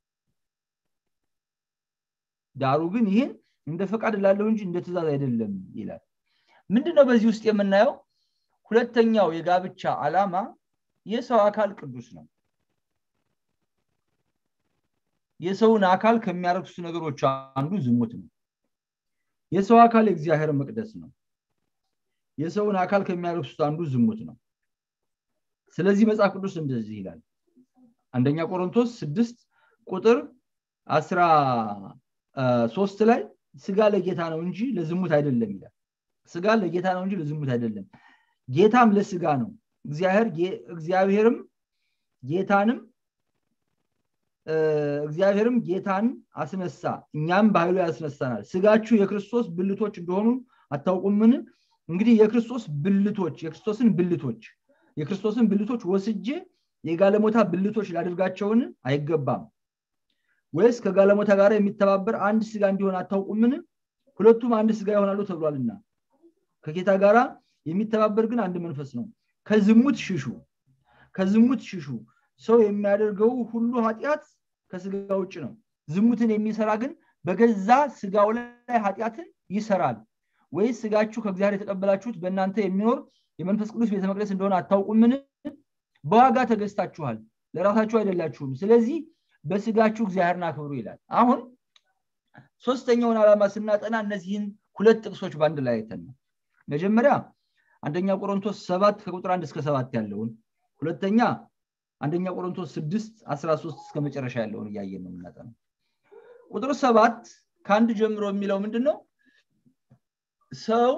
ዳሩ ግን ይህን እንደ ፈቃድ ላለው እንጂ እንደ ትእዛዝ አይደለም ይላል ምንድነው በዚህ ውስጥ የምናየው ሁለተኛው የጋብቻ አላማ የሰው አካል ቅዱስ ነው የሰውን አካል ከሚያረክሱ ነገሮች አንዱ ዝሙት ነው የሰው አካል የእግዚአብሔር መቅደስ ነው የሰውን አካል ከሚያረክሱት አንዱ ዝሙት ነው ስለዚህ መጽሐፍ ቅዱስ እንደዚህ ይላል አንደኛ ቆሮንቶስ ስድስት ቁጥር አስራ ሶስት ላይ ስጋ ለጌታ ነው እንጂ ለዝሙት አይደለም ይላል ስጋ ለጌታ ነው እንጂ ለዝሙት አይደለም ጌታም ለስጋ ነው እግዚአብሔርም ጌታንም እግዚአብሔርም ጌታን አስነሳ እኛም በኃይሉ ያስነሳናል ስጋችሁ የክርስቶስ ብልቶች እንደሆኑ አታውቁምን እንግዲህ የክርስቶስ ብልቶች የክርስቶስን ብልቶች የክርስቶስን ብልቶች ወስጄ የጋለሞታ ብልቶች ላደርጋቸውን አይገባም ወይስ ከጋለሞታ ጋር የሚተባበር አንድ ስጋ እንዲሆን አታውቁምን ሁለቱም አንድ ስጋ ይሆናሉ ተብሏልና ከጌታ ጋራ የሚተባበር ግን አንድ መንፈስ ነው ከዝሙት ሽሹ ከዝሙት ሽሹ ሰው የሚያደርገው ሁሉ ኃጢአት ከስጋ ውጭ ነው ዝሙትን የሚሰራ ግን በገዛ ስጋው ላይ ኃጢአትን ይሰራል ወይስ ስጋችሁ ከእግዚአብሔር የተቀበላችሁት በእናንተ የሚኖር የመንፈስ ቅዱስ ቤተ መቅደስ እንደሆነ አታውቁምን በዋጋ ተገዝታችኋል ለራሳችሁ አይደላችሁም ስለዚህ በስጋችሁ እግዚአብሔርን አክብሩ ይላል አሁን ሶስተኛውን ዓላማ ስናጠና እነዚህን ሁለት ጥቅሶች በአንድ ላይ አይተን ነው መጀመሪያ አንደኛ ቆሮንቶስ ሰባት ከቁጥር አንድ እስከ ሰባት ያለውን ሁለተኛ አንደኛ ቆሮንቶስ ስድስት አስራ ሶስት እስከ መጨረሻ ያለውን እያየን ነው የምናጠነው ቁጥር ሰባት ከአንድ ጀምሮ የሚለው ምንድን ነው ሰው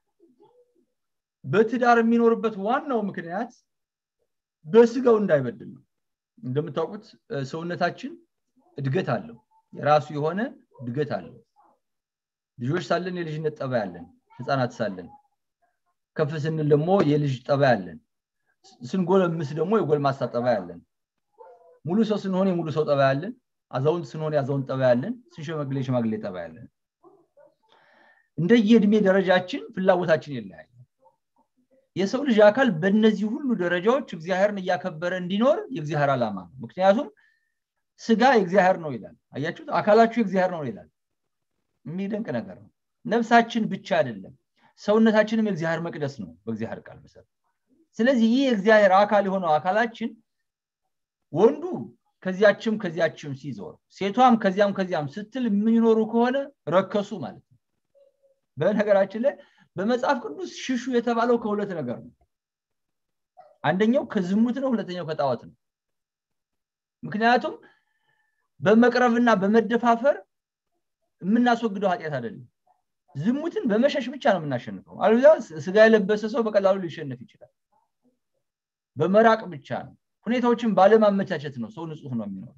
በትዳር የሚኖርበት ዋናው ምክንያት በስጋው እንዳይበድል ነው እንደምታውቁት ሰውነታችን እድገት አለው የራሱ የሆነ እድገት አለው ልጆች ሳለን የልጅነት ጠባ ያለን ህፃናት ሳለን ከፍ ስንል ደግሞ የልጅ ጠባ ያለን ስንጎለምስ ደግሞ የጎልማሳ ጠባ ያለን ሙሉ ሰው ስንሆን የሙሉ ሰው ጠባ ያለን አዛውንት ስንሆን የአዛውንት ጠባ ያለን ስንሸመግሌ የሽማግሌ ጠባ ያለን እንደየእድሜ ደረጃችን ፍላጎታችን ይለያል የሰው ልጅ አካል በእነዚህ ሁሉ ደረጃዎች እግዚአብሔርን እያከበረ እንዲኖር የእግዚአብሔር ዓላማ ነው ምክንያቱም ስጋ የእግዚአብሔር ነው ይላል አያችሁት አካላችሁ የእግዚአብሔር ነው ይላል የሚደንቅ ነገር ነው ነፍሳችን ብቻ አይደለም ሰውነታችንም የእግዚአብሔር መቅደስ ነው በእግዚአብሔር ቃል መሰረት ስለዚህ ይህ የእግዚአብሔር አካል የሆነው አካላችን ወንዱ ከዚያችም ከዚያችም ሲዞር ሴቷም ከዚያም ከዚያም ስትል የሚኖሩ ከሆነ ረከሱ ማለት ነው በነገራችን ላይ በመጽሐፍ ቅዱስ ሽሹ የተባለው ከሁለት ነገር ነው አንደኛው ከዝሙት ነው ሁለተኛው ከጣዖት ነው ምክንያቱም በመቅረብና በመደፋፈር የምናስወግደው ኃጢአት አይደለም ዝሙትን በመሸሽ ብቻ ነው የምናሸንፈው አለዛ ስጋ የለበሰ ሰው በቀላሉ ሊሸነፍ ይችላል በመራቅ ብቻ ነው ሁኔታዎችን ባለማመቻቸት ነው ሰው ንጹህ ነው የሚኖረው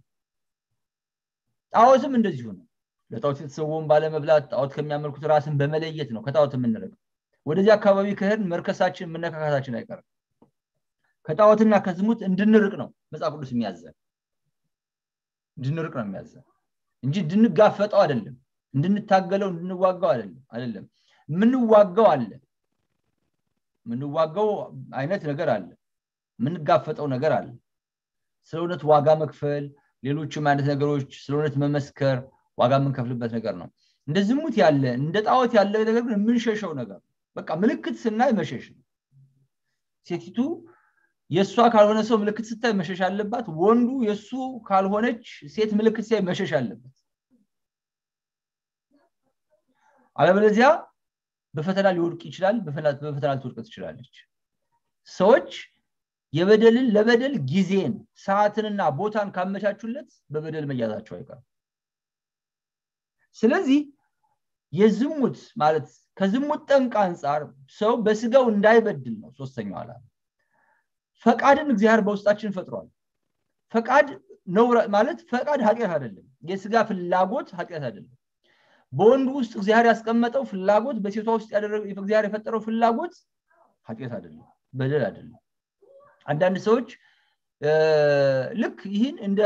ጣዖትም እንደዚሁ ነው ለጣዖት የተሰወውን ባለመብላት ጣዖት ከሚያመልኩት ራስን በመለየት ነው ከጣዖት የምንርቀው ወደዚህ አካባቢ ከሄድን መርከሳችን መነካካታችን አይቀርም ከጣዖትና ከዝሙት እንድንርቅ ነው መጽሐፍ ቅዱስ የሚያዘን እንድንርቅ ነው የሚያዘን እንጂ እንድንጋፈጠው አይደለም እንድንታገለው እንድንዋጋው አይደለም አይደለም የምንዋጋው አለ የምንዋጋው አይነት ነገር አለ የምንጋፈጠው ነገር አለ ስለ እውነት ዋጋ መክፈል ሌሎችም አይነት ነገሮች ስለ እውነት መመስከር ዋጋ የምንከፍልበት ነገር ነው እንደ ዝሙት ያለ እንደ ጣዖት ያለ ነገር ግን የምንሸሸው ነገር በቃ ምልክት ስናይ መሸሽ ነው ሴቲቱ የእሷ ካልሆነ ሰው ምልክት ስታይ መሸሽ አለባት ወንዱ የእሱ ካልሆነች ሴት ምልክት ሲያይ መሸሽ አለበት አለበለዚያ በፈተና ሊወድቅ ይችላል በፈተና ልትወድቅ ትችላለች ሰዎች የበደልን ለበደል ጊዜን ሰዓትንና ቦታን ካመቻቹለት በበደል መያዛቸው አይቀርም ስለዚህ የዝሙት ማለት ከዝሙት ጠንቅ አንጻር ሰው በስጋው እንዳይበድል ነው ሶስተኛው ዓላማ ፈቃድን እግዚአብሔር በውስጣችን ፈጥሯል ፈቃድ ነው ማለት ፈቃድ ኃጢአት አይደለም የስጋ ፍላጎት ኃጢአት አይደለም በወንዱ ውስጥ እግዚአብሔር ያስቀመጠው ፍላጎት በሴቷ ውስጥ እግዚአብሔር የፈጠረው ፍላጎት ኃጢአት አይደለም በደል አይደለም አንዳንድ ሰዎች ልክ ይህን እንደ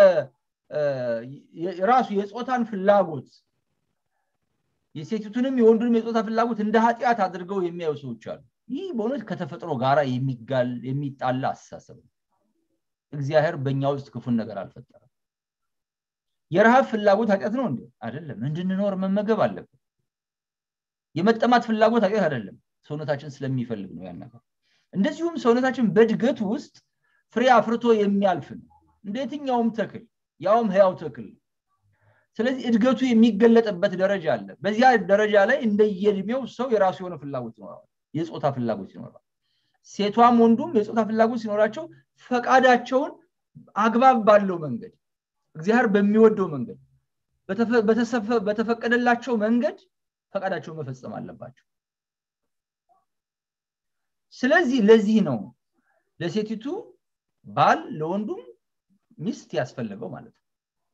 ራሱ የፆታን ፍላጎት የሴቲቱንም የወንዱንም የፆታ ፍላጎት እንደ ኃጢአት አድርገው የሚያዩ ሰዎች አሉ ይህ በእውነት ከተፈጥሮ ጋር የሚጣላ አስተሳሰብ ነው እግዚአብሔር በእኛ ውስጥ ክፉን ነገር አልፈጠረም የረሃብ ፍላጎት ኃጢአት ነው እንዴ አይደለም እንድንኖር መመገብ አለብን የመጠማት ፍላጎት ኃጢአት አይደለም ሰውነታችን ስለሚፈልግ ነው ያን ነገር እንደዚሁም ሰውነታችን በእድገት ውስጥ ፍሬ አፍርቶ የሚያልፍ ነው እንደ የትኛውም ተክል ያውም ህያው ተክል ስለዚህ እድገቱ የሚገለጥበት ደረጃ አለ በዚያ ደረጃ ላይ እንደየእድሜው ሰው የራሱ የሆነ ፍላጎት ይኖረዋል የፆታ ፍላጎት ይኖራል ሴቷም ወንዱም የፆታ ፍላጎት ሲኖራቸው ፈቃዳቸውን አግባብ ባለው መንገድ እግዚአብሔር በሚወደው መንገድ በተፈቀደላቸው መንገድ ፈቃዳቸውን መፈጸም አለባቸው ስለዚህ ለዚህ ነው ለሴቲቱ ባል ለወንዱም ሚስት ያስፈልገው ማለት ነው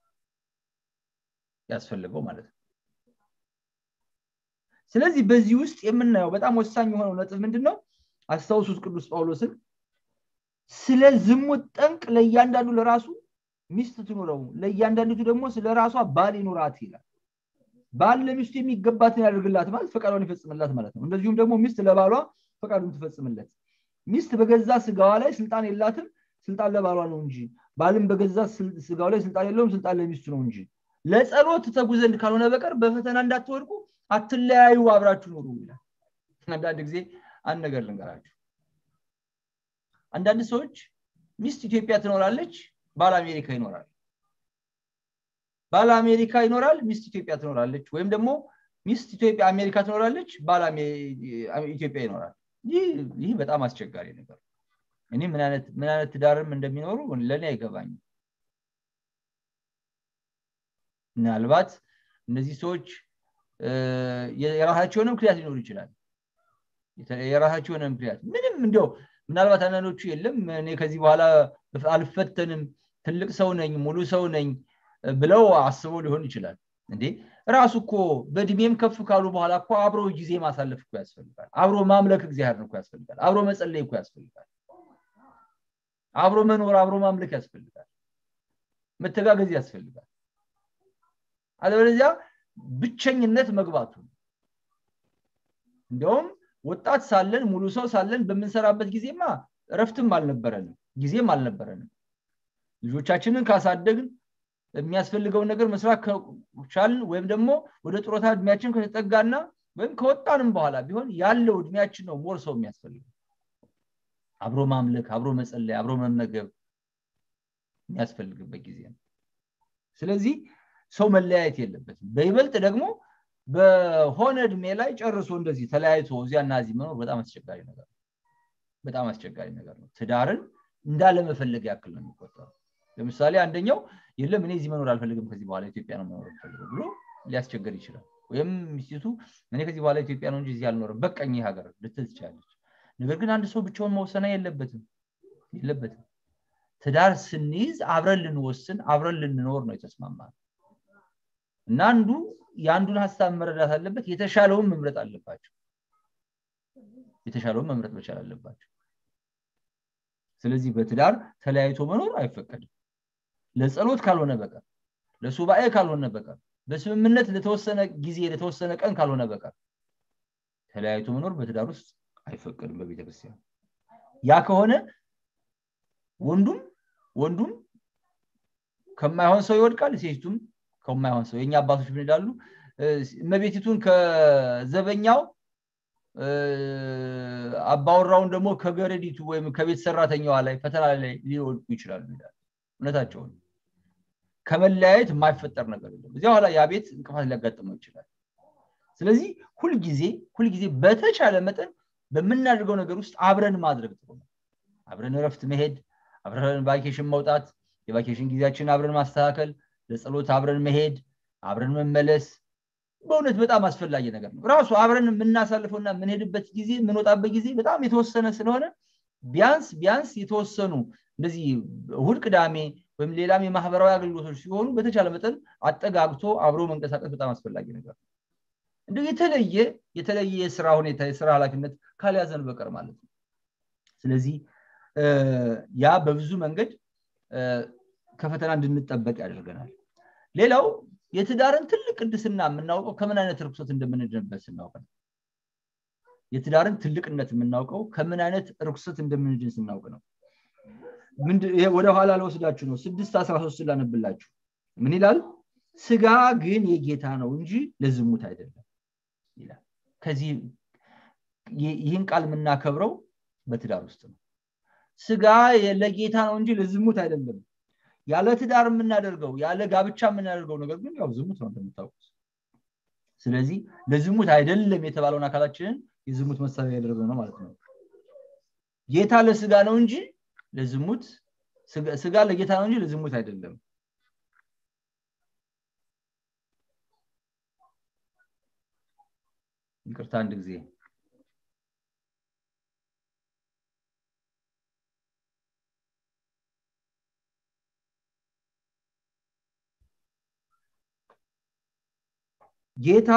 ያስፈልገው ማለት ነው ስለዚህ በዚህ ውስጥ የምናየው በጣም ወሳኝ የሆነው ነጥብ ምንድን ነው አስታውሱት ቅዱስ ጳውሎስን ስለ ዝሙት ጠንቅ ለእያንዳንዱ ለራሱ ሚስት ትኑረው ለእያንዳንዲቱ ደግሞ ስለ ራሷ ባል ይኑራት ይላል ባል ለሚስቱ የሚገባትን ያደርግላት ማለት ፈቃዷን ይፈጽምላት ማለት ነው እንደዚሁም ደግሞ ሚስት ለባሏ ፈቃዱን ትፈጽምለት ሚስት በገዛ ስጋዋ ላይ ስልጣን የላትም ስልጣን ለባሏ ነው እንጂ ባልም በገዛ ስጋው ላይ ስልጣን የለውም ስልጣን ለሚስቱ ነው እንጂ ለጸሎት ተጉ ዘንድ ካልሆነ በቀር በፈተና እንዳትወድቁ አትለያዩ አብራችሁ ኑሩ ይላል አንዳንድ ጊዜ አንድ ነገር ልንገራችሁ አንዳንድ ሰዎች ሚስት ኢትዮጵያ ትኖራለች ባል አሜሪካ ይኖራል ባል አሜሪካ ይኖራል ሚስት ኢትዮጵያ ትኖራለች ወይም ደግሞ ሚስት ኢትዮጵያ አሜሪካ ትኖራለች ባል ኢትዮጵያ ይኖራል ይህ በጣም አስቸጋሪ ነገር እኔ ምን አይነት ትዳርም እንደሚኖሩ ለእኔ አይገባኝም ምናልባት እነዚህ ሰዎች የራሳቸውን ምክንያት ሊኖሩ ይችላል የራሳቸውን ምክንያት ምንም እንዲያው ምናልባት አንዳንዶቹ የለም እኔ ከዚህ በኋላ አልፈተንም ትልቅ ሰው ነኝ ሙሉ ሰው ነኝ ብለው አስበው ሊሆን ይችላል እንዴ ራሱ እኮ በእድሜም ከፍ ካሉ በኋላ እኮ አብሮ ጊዜ ማሳለፍ እኮ ያስፈልጋል አብሮ ማምለክ እግዚአብሔር እኮ ያስፈልጋል አብሮ መጸለይ እኮ ያስፈልጋል አብሮ መኖር አብሮ ማምለክ ያስፈልጋል መተጋገዝ ያስፈልጋል አለበለዚያ ብቸኝነት መግባቱ እንዲያውም ወጣት ሳለን ሙሉ ሰው ሳለን በምንሰራበት ጊዜማ እረፍትም አልነበረንም ጊዜም አልነበረንም ልጆቻችንን ካሳደግን የሚያስፈልገውን ነገር መስራት ከቻልን ወይም ደግሞ ወደ ጡረታ እድሜያችን ከተጠጋና ወይም ከወጣንም በኋላ ቢሆን ያለው እድሜያችን ነው ሞር ሰው የሚያስፈልገው አብሮ ማምለክ አብሮ መጸለይ አብሮ መመገብ የሚያስፈልግበት ጊዜ ነው ስለዚህ ሰው መለያየት የለበትም በይበልጥ ደግሞ በሆነ እድሜ ላይ ጨርሶ እንደዚህ ተለያይቶ እዚያና እዚህ መኖር በጣም አስቸጋሪ ነገር ነው በጣም አስቸጋሪ ነገር ነው ትዳርን እንዳለመፈለግ ያክል ነው የሚቆጠረው ለምሳሌ አንደኛው የለም እኔ እዚህ መኖር አልፈልግም ከዚህ በኋላ ኢትዮጵያ ነው መኖር ፈልገው ብሎ ሊያስቸገር ይችላል ወይም ሚስቲቱ እኔ ከዚህ በኋላ ኢትዮጵያ ነው እንጂ እዚህ አልኖርም በቀኝ ሀገር ልትል ትችላለች ነገር ግን አንድ ሰው ብቻውን መወሰን የለበትም የለበትም ትዳር ስንይዝ አብረን ልንወስን አብረን ልንኖር ነው የተስማማ እና አንዱ የአንዱን ሀሳብ መረዳት አለበት የተሻለውን መምረጥ አለባቸው የተሻለውን መምረጥ መቻል አለባቸው ስለዚህ በትዳር ተለያይቶ መኖር አይፈቀድም ለጸሎት ካልሆነ በቀር ለሱባኤ ካልሆነ በቀር በስምምነት ለተወሰነ ጊዜ ለተወሰነ ቀን ካልሆነ በቀር ተለያይቶ መኖር በትዳር ውስጥ አይፈቀድም በቤተክርስቲያን ያ ከሆነ ወንዱም ወንዱም ከማይሆን ሰው ይወድቃል ሴቱም ከማይሆን ሰው የኛ አባቶች ምን ይላሉ እመቤቲቱን ከዘበኛው አባወራውን ደግሞ ከገረዲቱ ወይም ከቤት ሰራተኛዋ ላይ ፈተና ላይ ሊወድቁ ይችላሉ ይላል እውነታቸውን ከመለያየት የማይፈጠር ነገር የለም እዚያ ኋላ ያ ቤት እንቅፋት ሊያጋጥመው ይችላል ስለዚህ ሁልጊዜ ሁልጊዜ በተቻለ መጠን በምናደርገው ነገር ውስጥ አብረን ማድረግ ጥሩ ነው አብረን እረፍት መሄድ አብረን ቫኬሽን መውጣት የቫኬሽን ጊዜያችን አብረን ማስተካከል ለጸሎት አብረን መሄድ አብረን መመለስ በእውነት በጣም አስፈላጊ ነገር ነው ራሱ አብረን የምናሳልፈውና የምንሄድበት ጊዜ የምንወጣበት ጊዜ በጣም የተወሰነ ስለሆነ ቢያንስ ቢያንስ የተወሰኑ እንደዚህ እሁድ ቅዳሜ ወይም ሌላም የማህበራዊ አገልግሎቶች ሲሆኑ በተቻለ መጠን አጠጋግቶ አብሮ መንቀሳቀስ በጣም አስፈላጊ ነገር ነው እንደ የተለየ የተለየ የስራ ሁኔታ የስራ ኃላፊነት ካልያዘን በቀር ማለት ነው ስለዚህ ያ በብዙ መንገድ ከፈተና እንድንጠበቅ ያደርገናል ሌላው የትዳርን ትልቅ ቅድስና የምናውቀው ከምን አይነት ርኩሰት እንደምንድንበት ስናውቅ ነው የትዳርን ትልቅነት የምናውቀው ከምን አይነት ርኩሰት እንደምንድን ስናውቅ ነው ወደ ኋላ ለወስዳችሁ ነው ስድስት አስራ ሶስት ላነብላችሁ ምን ይላል ስጋ ግን የጌታ ነው እንጂ ለዝሙት አይደለም ይላል ከዚህ ይህን ቃል የምናከብረው በትዳር ውስጥ ነው ስጋ ለጌታ ነው እንጂ ለዝሙት አይደለም ያለ ትዳር የምናደርገው ያለ ጋብቻ የምናደርገው ነገር ግን ያው ዝሙት ነው እንደምታውቁት ስለዚህ ለዝሙት አይደለም የተባለውን አካላችንን የዝሙት መሳሪያ ያደረገው ነው ማለት ነው ጌታ ለስጋ ነው እንጂ ለዝሙት ስጋ ለጌታ ነው እንጂ ለዝሙት አይደለም ይቅርታ አንድ ጊዜ ጌታ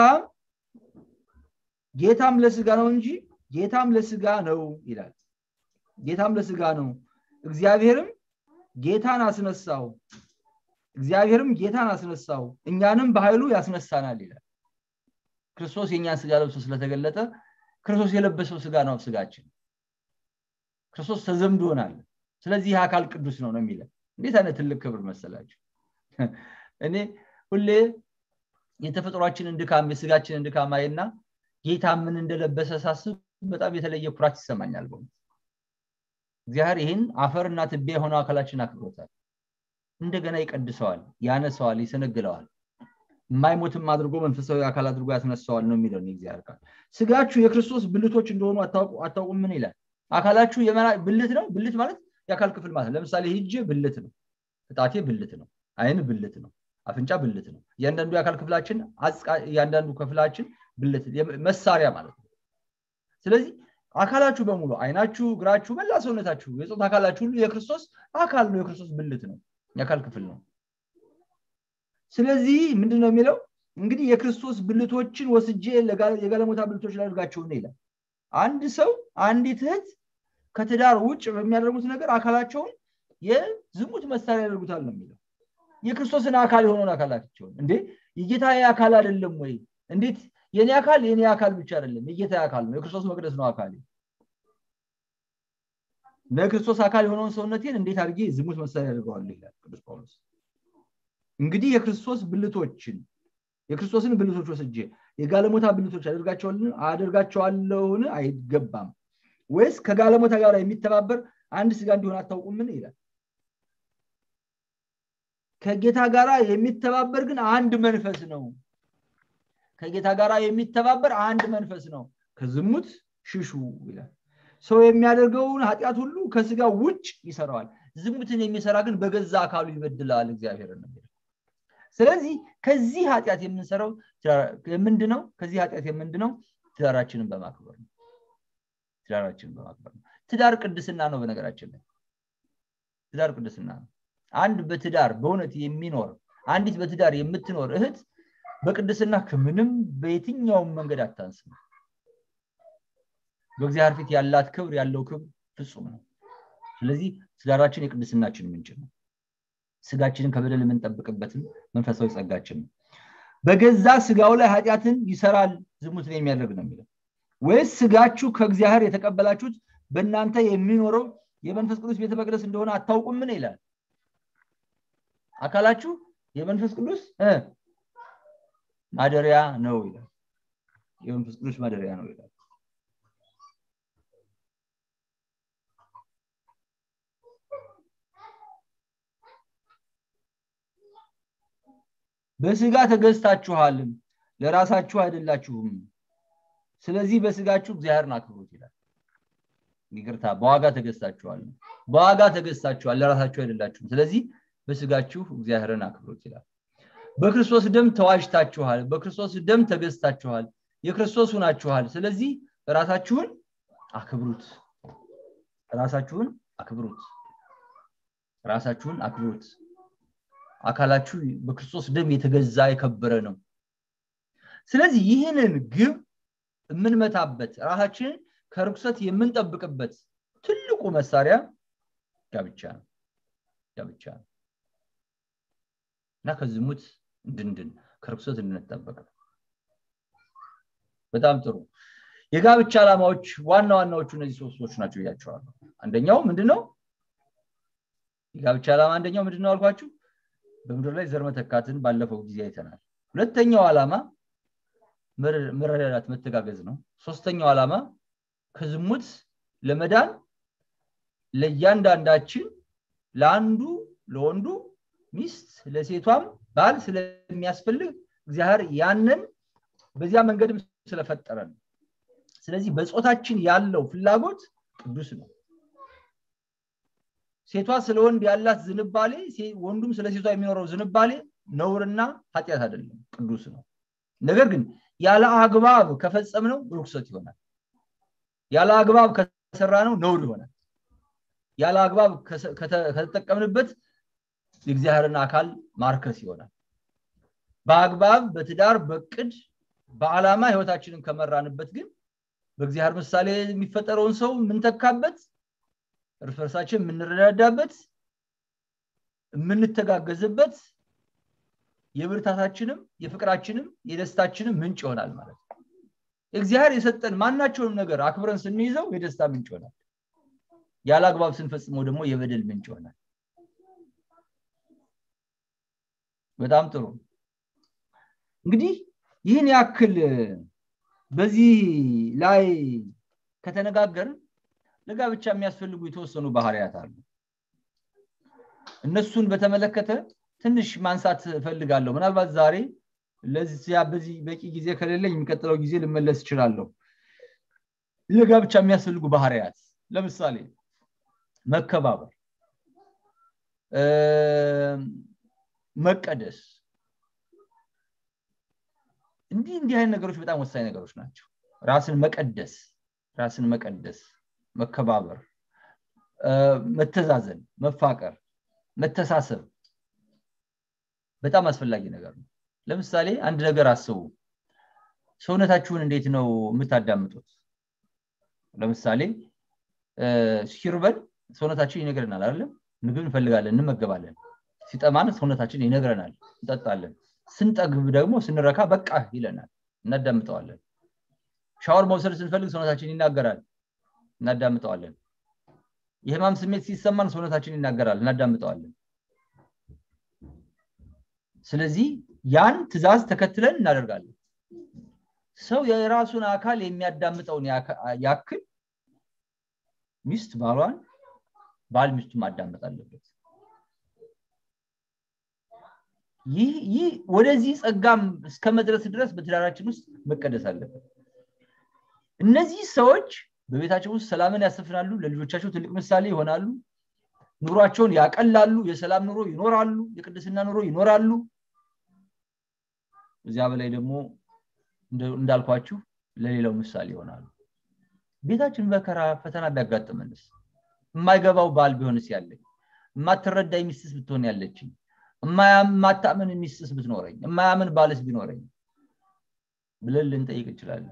ጌታም ለስጋ ነው እንጂ ጌታም ለስጋ ነው ይላል ጌታም ለስጋ ነው እግዚአብሔርም ጌታን አስነሳው እግዚአብሔርም ጌታን አስነሳው እኛንም በኃይሉ ያስነሳናል ይላል ክርስቶስ የእኛን ስጋ ለብሶ ስለተገለጠ ክርስቶስ የለበሰው ስጋ ነው ስጋችን ክርስቶስ ተዘምዶናል ስለዚህ ይህ አካል ቅዱስ ነው ነው የሚለን እንዴት አይነት ትልቅ ክብር መሰላችሁ እኔ ሁሌ የተፈጥሯችንን ድካም የስጋችንን ድካም አይና ጌታ ምን እንደለበሰ ሳስብ በጣም የተለየ ኩራት ይሰማኛል በእውነት እግዚአብሔር ይህን አፈርና ትቢያ የሆነው አካላችን አክብሮታል እንደገና ይቀድሰዋል ያነሰዋል ይሰነግለዋል የማይሞትም አድርጎ መንፈሳዊ አካል አድርጎ ያስነሳዋል ነው የሚለው እግዚአብሔር ቃል ስጋችሁ የክርስቶስ ብልቶች እንደሆኑ አታውቁም ምን ይላል አካላችሁ ብልት ነው ብልት ማለት የአካል ክፍል ማለት ለምሳሌ ሂጅ ብልት ነው እጣቴ ብልት ነው አይን ብልት ነው አፍንጫ ብልት ነው እያንዳንዱ የአካል ክፍላችን እያንዳንዱ ክፍላችን ብልት መሳሪያ ማለት ነው ስለዚህ አካላችሁ በሙሉ አይናችሁ እግራችሁ መላ ሰውነታችሁ የፆት አካላችሁ ሁሉ የክርስቶስ አካል ነው የክርስቶስ ብልት ነው የአካል ክፍል ነው ስለዚህ ምንድን ነው የሚለው እንግዲህ የክርስቶስ ብልቶችን ወስጄ የጋለሞታ ብልቶች ላደርጋቸውን ይላል አንድ ሰው አንዲት እህት ከትዳር ውጭ በሚያደርጉት ነገር አካላቸውን የዝሙት መሳሪያ ያደርጉታል ነው የሚለው የክርስቶስን አካል የሆነውን አካላቸውን እንዴ የጌታ አካል አይደለም ወይ እንዴት የኔ አካል የኔ አካል ብቻ አይደለም የጌታ አካል ነው የክርስቶስ መቅደስ ነው አካል ለክርስቶስ አካል የሆነውን ሰውነቴን እንዴት አድርጌ ዝሙት መሳሪያ ያደርገዋለሁ ይላል ቅዱስ ጳውሎስ እንግዲህ ብልቶችን የክርስቶስን ብልቶች ወስጄ የጋለሞታ ብልቶች አደርጋቸዋለሁን አይገባም ወይስ ከጋለሞታ ጋር የሚተባበር አንድ ስጋ እንዲሆን አታውቁምን ይላል ከጌታ ጋር የሚተባበር ግን አንድ መንፈስ ነው ከጌታ ጋር የሚተባበር አንድ መንፈስ ነው ከዝሙት ሽሹ ይላል ሰው የሚያደርገውን ኃጢአት ሁሉ ከስጋ ውጭ ይሰራዋል ዝሙትን የሚሰራ ግን በገዛ አካሉ ይበድላል እግዚአብሔር ስለዚህ ከዚህ ኃጢአት የምንሰራው ምንድነው ከዚህ ኃጢአት የምንድነው ትዳራችንን በማክበር ነው ትዳራችንን በማክበር ነው ትዳር ቅድስና ነው በነገራችን ላይ ትዳር ቅድስና ነው አንድ በትዳር በእውነት የሚኖር አንዲት በትዳር የምትኖር እህት በቅድስና ከምንም በየትኛውም መንገድ አታንስም በእግዚአብሔር ፊት ያላት ክብር ያለው ክብር ፍጹም ነው ስለዚህ ትዳራችን የቅድስናችን ምንጭ ነው ስጋችንን ከበደል የምንጠብቅበትም መንፈሳዊ ጸጋችን ነው በገዛ ስጋው ላይ ኃጢአትን ይሰራል ዝሙትን የሚያደርግ ነው የሚለው ወይስ ስጋችሁ ከእግዚአብሔር የተቀበላችሁት በእናንተ የሚኖረው የመንፈስ ቅዱስ ቤተ መቅደስ እንደሆነ አታውቁምን ይላል አካላችሁ የመንፈስ ቅዱስ ማደሪያ ነው ይላል የመንፈስ ቅዱስ ማደሪያ ነው ይላል በስጋ ተገዝታችኋልም ለራሳችሁ አይደላችሁም ስለዚህ በስጋችሁ እግዚአብሔርን አክብሩት ይላል ይቅርታ በዋጋ ተገዝታችኋል በዋጋ ተገዝታችኋል ለራሳችሁ አይደላችሁም ስለዚህ በስጋችሁ እግዚአብሔርን አክብሩት ይላል በክርስቶስ ደም ተዋጅታችኋል በክርስቶስ ደም ተገዝታችኋል የክርስቶስ ሁናችኋል ስለዚህ ራሳችሁን አክብሩት ራሳችሁን አክብሩት ራሳችሁን አክብሩት አካላችሁ በክርስቶስ ደም የተገዛ የከበረ ነው ስለዚህ ይህንን ግብ የምንመታበት ራሳችንን ከርኩሰት የምንጠብቅበት ትልቁ መሳሪያ ጋብቻ ነው ጋብቻ ነው እና ከዝሙት እንድንድን ከርኩሰት እንድንጠበቅ በጣም ጥሩ የጋብቻ ዓላማዎች ዋና ዋናዎቹ እነዚህ ሶስቶች ናቸው እያቸዋለሁ አንደኛው ምንድነው የጋብቻ ዓላማ አንደኛው ምንድነው አልኳችሁ በምድር ላይ ዘር መተካትን ባለፈው ጊዜ አይተናል ሁለተኛው ዓላማ መረዳዳት መተጋገዝ ነው ሶስተኛው ዓላማ ከዝሙት ለመዳን ለእያንዳንዳችን ለአንዱ ለወንዱ ሚስት ለሴቷም ባል ስለሚያስፈልግ እግዚአብሔር ያንን በዚያ መንገድም ስለፈጠረ ነው ስለዚህ በጾታችን ያለው ፍላጎት ቅዱስ ነው ሴቷ ስለ ወንድ ያላት ዝንባሌ ወንዱም ስለ ሴቷ የሚኖረው ዝንባሌ ነውርና ኃጢአት አይደለም ቅዱስ ነው ነገር ግን ያለ አግባብ ከፈጸምነው ርኩሰት ይሆናል ያለ አግባብ ከሰራ ነው ነውር ይሆናል ያለ አግባብ ከተጠቀምንበት የእግዚአብሔርን አካል ማርከስ ይሆናል በአግባብ በትዳር በቅድ በዓላማ ህይወታችንን ከመራንበት ግን በእግዚአብሔር ምሳሌ የሚፈጠረውን ሰው የምንተካበት እርስ በርሳችን የምንረዳዳበት የምንተጋገዝበት የብርታታችንም የፍቅራችንም የደስታችንም ምንጭ ይሆናል ማለት ነው እግዚአብሔር የሰጠን ማናቸውንም ነገር አክብረን ስንይዘው የደስታ ምንጭ ይሆናል ያለ አግባብ ስንፈጽመው ደግሞ የበደል ምንጭ ይሆናል በጣም ጥሩ እንግዲህ ይህን ያክል በዚህ ላይ ከተነጋገርን ለጋብቻ የሚያስፈልጉ የተወሰኑ ባህሪያት አሉ እነሱን በተመለከተ ትንሽ ማንሳት እፈልጋለሁ ምናልባት ዛሬ ለዚያ በዚህ በቂ ጊዜ ከሌለኝ የሚቀጥለው ጊዜ ልመለስ እችላለሁ ለጋብቻ የሚያስፈልጉ ባህሪያት ለምሳሌ መከባበር መቀደስ እንዲህ እንዲህ አይነት ነገሮች በጣም ወሳኝ ነገሮች ናቸው ራስን መቀደስ ራስን መቀደስ መከባበር መተዛዘን መፋቀር መተሳሰብ በጣም አስፈላጊ ነገር ነው ለምሳሌ አንድ ነገር አስቡ ሰውነታችሁን እንዴት ነው የምታዳምጡት ለምሳሌ ሲርበን ሰውነታችን ይነግረናል አይደለም ምግብ እንፈልጋለን እንመገባለን ሲጠማን ሰውነታችን ይነግረናል እንጠጣለን ስንጠግብ ደግሞ ስንረካ በቃ ይለናል እናዳምጠዋለን ሻወር መውሰድ ስንፈልግ ሰውነታችን ይናገራል እናዳምጠዋለን የህማም ስሜት ሲሰማን ሰውነታችን ይናገራል እናዳምጠዋለን ስለዚህ ያን ትእዛዝ ተከትለን እናደርጋለን ሰው የራሱን አካል የሚያዳምጠውን ያክል ሚስት ባሏን ባል ሚስቱ ማዳመጥ አለበት ይህ ወደዚህ ጸጋም እስከ መድረስ ድረስ በትዳራችን ውስጥ መቀደስ አለበት እነዚህ ሰዎች በቤታቸው ውስጥ ሰላምን ያሰፍናሉ ለልጆቻቸው ትልቅ ምሳሌ ይሆናሉ ኑሯቸውን ያቀላሉ የሰላም ኑሮ ይኖራሉ የቅድስና ኑሮ ይኖራሉ እዚያ በላይ ደግሞ እንዳልኳችሁ ለሌላው ምሳሌ ይሆናሉ ቤታችን መከራ ፈተና ቢያጋጥመንስ የማይገባው ባል ቢሆንስ ያለኝ የማትረዳ ሚስትስ ብትሆን ያለችኝ የማታምን ሚስትስ ብትኖረኝ የማያምን ባልስ ቢኖረኝ ብለን ልንጠይቅ እንችላለን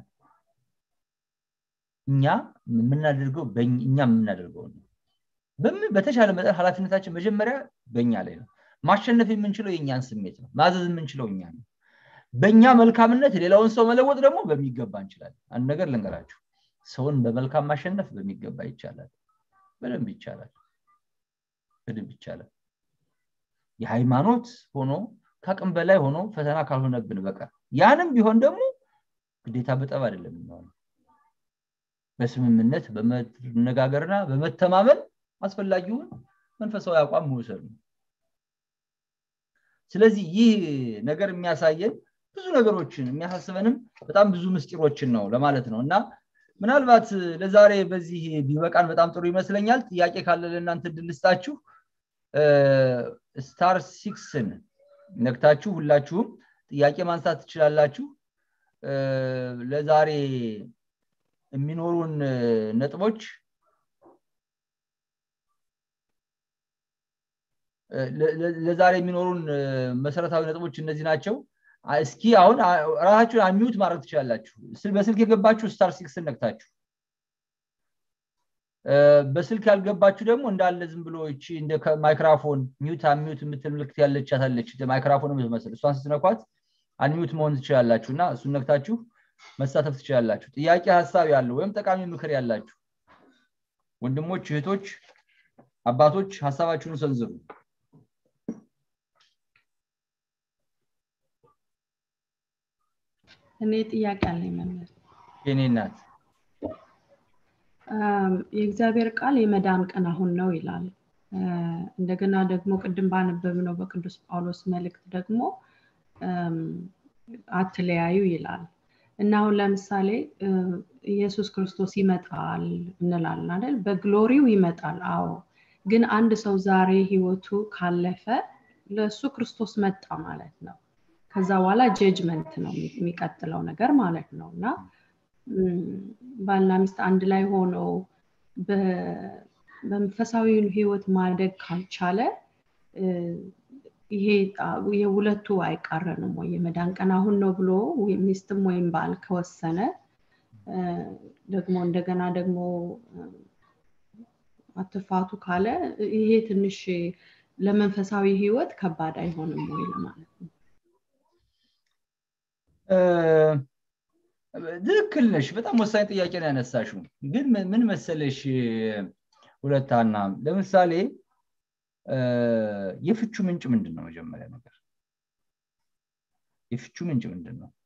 እኛ የምናደርገው እኛ የምናደርገው ነው በተሻለ መጠን ኃላፊነታችን መጀመሪያ በእኛ ላይ ነው ማሸነፍ የምንችለው የእኛን ስሜት ነው ማዘዝ የምንችለው እኛ ነው በእኛ መልካምነት ሌላውን ሰው መለወጥ ደግሞ በሚገባ እንችላለን አንድ ነገር ልንገራችሁ ሰውን በመልካም ማሸነፍ በሚገባ ይቻላል በደንብ ይቻላል በደንብ ይቻላል የሃይማኖት ሆኖ ከአቅም በላይ ሆኖ ፈተና ካልሆነብን በቀር ያንም ቢሆን ደግሞ ግዴታ በጠብ አይደለም የሚሆነው በስምምነት በመነጋገርና በመተማመን አስፈላጊውን መንፈሳዊ አቋም መውሰድ ነው ስለዚህ ይህ ነገር የሚያሳየን ብዙ ነገሮችን የሚያሳስበንም በጣም ብዙ ምስጢሮችን ነው ለማለት ነው እና ምናልባት ለዛሬ በዚህ ቢበቃን በጣም ጥሩ ይመስለኛል ጥያቄ ካለ ለእናንተ ድልስጣችሁ ስታር ሲክስን ነክታችሁ ሁላችሁም ጥያቄ ማንሳት ትችላላችሁ ለዛሬ የሚኖሩን ነጥቦች ለዛሬ የሚኖሩን መሰረታዊ ነጥቦች እነዚህ ናቸው እስኪ አሁን ራሳችሁን አሚዩት ማድረግ ትችላላችሁ በስልክ የገባችሁ ስታር ሲክስ ነክታችሁ በስልክ ያልገባችሁ ደግሞ እንዳለ ዝም ብሎ እቺ እንደ ማይክራፎን ሚዩት አሚዩት የምትል ምልክት ያለች ያታለች ማይክራፎን የምትመስል እሷን ስትነኳት አንሚዩት መሆን ትችላላችሁ እና እሱን ነክታችሁ መሳተፍ ትችላላችሁ ጥያቄ ሀሳብ ያለው ወይም ጠቃሚ ምክር ያላችሁ ወንድሞች እህቶች አባቶች ሀሳባችሁን ሰንዝሩ እኔ ጥያቄ አለኝ መምህር የኔ እናት የእግዚአብሔር ቃል የመዳን ቀን አሁን ነው ይላል እንደገና ደግሞ ቅድም ባነበብነው በቅዱስ ጳውሎስ መልእክት ደግሞ አትለያዩ ይላል እና አሁን ለምሳሌ ኢየሱስ ክርስቶስ ይመጣል እንላለን አይደል በግሎሪው ይመጣል አዎ ግን አንድ ሰው ዛሬ ህይወቱ ካለፈ ለእሱ ክርስቶስ መጣ ማለት ነው ከዛ በኋላ ጀጅመንት ነው የሚቀጥለው ነገር ማለት ነው እና ባልና ሚስት አንድ ላይ ሆነው በመንፈሳዊ ህይወት ማደግ ካልቻለ ይሄ የሁለቱ አይቃረንም ወይ የመዳን ቀን አሁን ነው ብሎ ሚስትም ወይም ባል ከወሰነ ደግሞ እንደገና ደግሞ አትፋቱ ካለ ይሄ ትንሽ ለመንፈሳዊ ህይወት ከባድ አይሆንም ወይ ለማለት ነው ትክክል ነሽ በጣም ወሳኝ ጥያቄ ነው ያነሳሽው ግን ምን መሰለሽ ሁለታና ለምሳሌ የፍቹ ምንጭ ምንድን ነው መጀመሪያ ነገር የፍቹ ምንጭ ምንድን ነው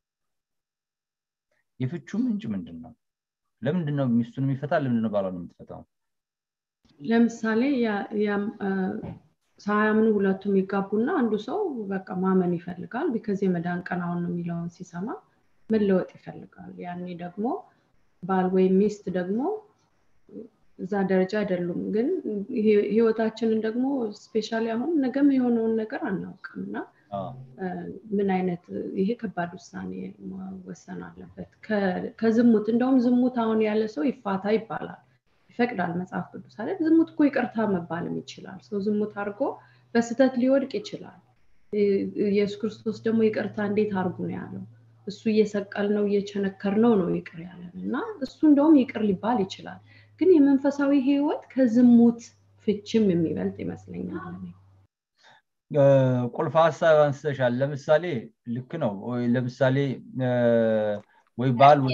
የፍቹ ምንጭ ምንድን ነው ለምንድን ነው ሚስቱን የሚፈታ ለምንድን ነው ባሏን የምትፈታው ለምሳሌ ሳያምኑ ሁለቱም ይጋቡና አንዱ ሰው በቃ ማመን ይፈልጋል ቢከዚ የመዳን ቀን አሁን ነው የሚለውን ሲሰማ መለወጥ ይፈልጋል ያኔ ደግሞ ባል ወይም ሚስት ደግሞ እዛ ደረጃ አይደሉም ግን ህይወታችንን ደግሞ ስፔሻሊ አሁን ነገም የሆነውን ነገር አናውቅም እና ምን አይነት ይሄ ከባድ ውሳኔ መወሰን አለበት ከዝሙት እንደውም ዝሙት አሁን ያለ ሰው ይፋታ ይባላል ይፈቅዳል መጽሐፍ ቅዱስ አለ ዝሙት እኮ ይቅርታ መባልም ይችላል ሰው ዝሙት አድርጎ በስተት ሊወድቅ ይችላል ኢየሱስ ክርስቶስ ደግሞ ይቅርታ እንዴት አርጉ ነው ያለው እሱ እየሰቀል ነው እየቸነከር ነው ነው ይቅር ያለን እና እሱ እንደውም ይቅር ሊባል ይችላል ግን የመንፈሳዊ ህይወት ከዝሙት ፍችም የሚበልጥ ይመስለኛል ቁልፍ ሀሳብ አንስተሻል ለምሳሌ ልክ ነው ለምሳሌ ወይ ባል ወይ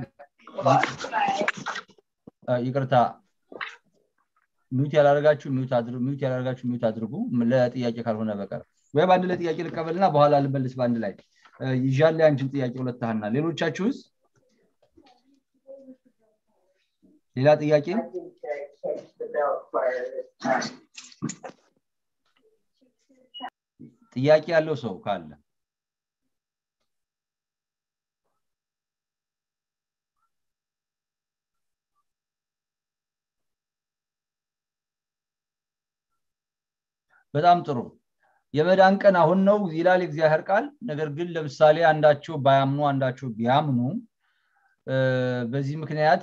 ይቅርታ ሚዩት ያላደረጋችሁ ሚዩት ያላደረጋችሁ ሚዩት አድርጉ ለጥያቄ ካልሆነ በቀር ወይ በአንድ ላይ ጥያቄ ልቀበልና በኋላ ልመልስ በአንድ ላይ ይዣለ አንቺን ጥያቄ ሁለታህና ሌሎቻችሁስ ሌላ ጥያቄ ጥያቄ ያለው ሰው ካለ በጣም ጥሩ የመዳን ቀን አሁን ነው ይላል እግዚአብሔር ቃል ነገር ግን ለምሳሌ አንዳቸው ባያምኑ አንዳቸው ቢያምኑ በዚህ ምክንያት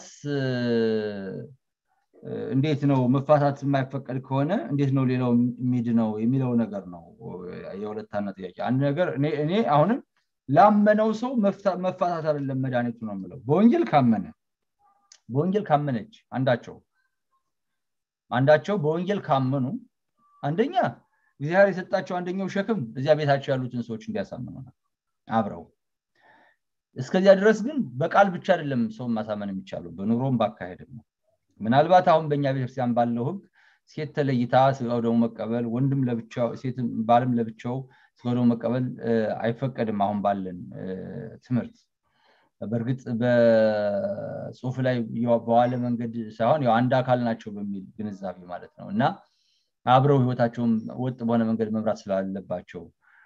እንዴት ነው መፋታት የማይፈቀድ ከሆነ እንዴት ነው ሌላው የሚድ ነው የሚለው ነገር ነው የሁለታና ጥያቄ አንድ ነገር እኔ አሁንም ላመነው ሰው መፋታት አይደለም መድኃኒቱ ነው የምለው በወንጌል ካመነ በወንጌል ካመነች አንዳቸው አንዳቸው በወንጌል ካመኑ አንደኛ እግዚአብሔር የሰጣቸው አንደኛው ሸክም እዚያ ቤታቸው ያሉትን ሰዎች እንዲያሳምኑ ነው አብረው እስከዚያ ድረስ ግን በቃል ብቻ አይደለም ሰው ማሳመን የሚቻለው በኑሮም ባካሄድም ነው ምናልባት አሁን በእኛ ቤተክርስቲያን ባለው ህግ ሴት ተለይታ ስጋው ደግሞ መቀበል ወንድም ለብቻው ሴት ባልም ለብቻው ስጋው ደግሞ መቀበል አይፈቀድም አሁን ባለን ትምህርት በእርግጥ በጽሁፍ ላይ በዋለ መንገድ ሳይሆን ያው አንድ አካል ናቸው በሚል ግንዛቤ ማለት ነው እና አብረው ህይወታቸውን ወጥ በሆነ መንገድ መምራት ስላለባቸው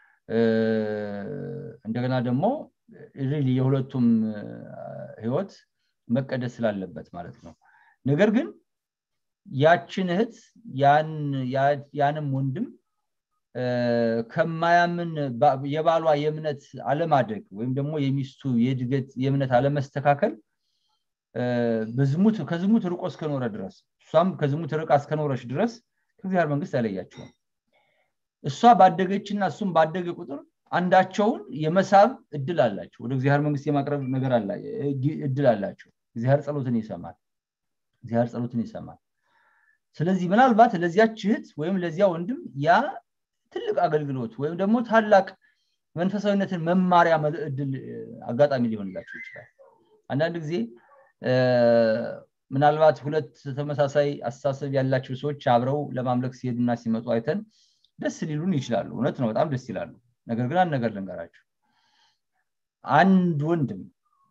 እንደገና ደግሞ ሪሊ የሁለቱም ህይወት መቀደስ ስላለበት ማለት ነው ነገር ግን ያችን እህት ያንም ወንድም ከማያምን የባሏ የእምነት አለማደግ ወይም ደግሞ የሚስቱ የእድገት የእምነት አለመስተካከል በዝሙት ከዝሙት ርቆ እስከኖረ ድረስ እሷም ከዝሙት ርቃ እስከኖረች ድረስ ከእግዚአብሔር መንግስት አይለያቸውም እሷ ባደገችና እሱም ባደገ ቁጥር አንዳቸውን የመሳብ እድል አላቸው ወደ እግዚአብሔር መንግስት የማቅረብ ነገር እድል አላቸው እግዚአብሔር ጸሎትን ይሰማል እግዚአብሔር ጸሎትን ይሰማል ስለዚህ ምናልባት ለዚያች እህት ወይም ለዚያ ወንድም ያ ትልቅ አገልግሎት ወይም ደግሞ ታላቅ መንፈሳዊነትን መማሪያ እድል አጋጣሚ ሊሆንላቸው ይችላል አንዳንድ ጊዜ ምናልባት ሁለት ተመሳሳይ አስተሳሰብ ያላቸው ሰዎች አብረው ለማምለክ ሲሄዱና ሲመጡ አይተን ደስ ሊሉን ይችላሉ እውነት ነው በጣም ደስ ይላሉ ነገር ግን አንድ ነገር ልንገራቸው አንድ ወንድም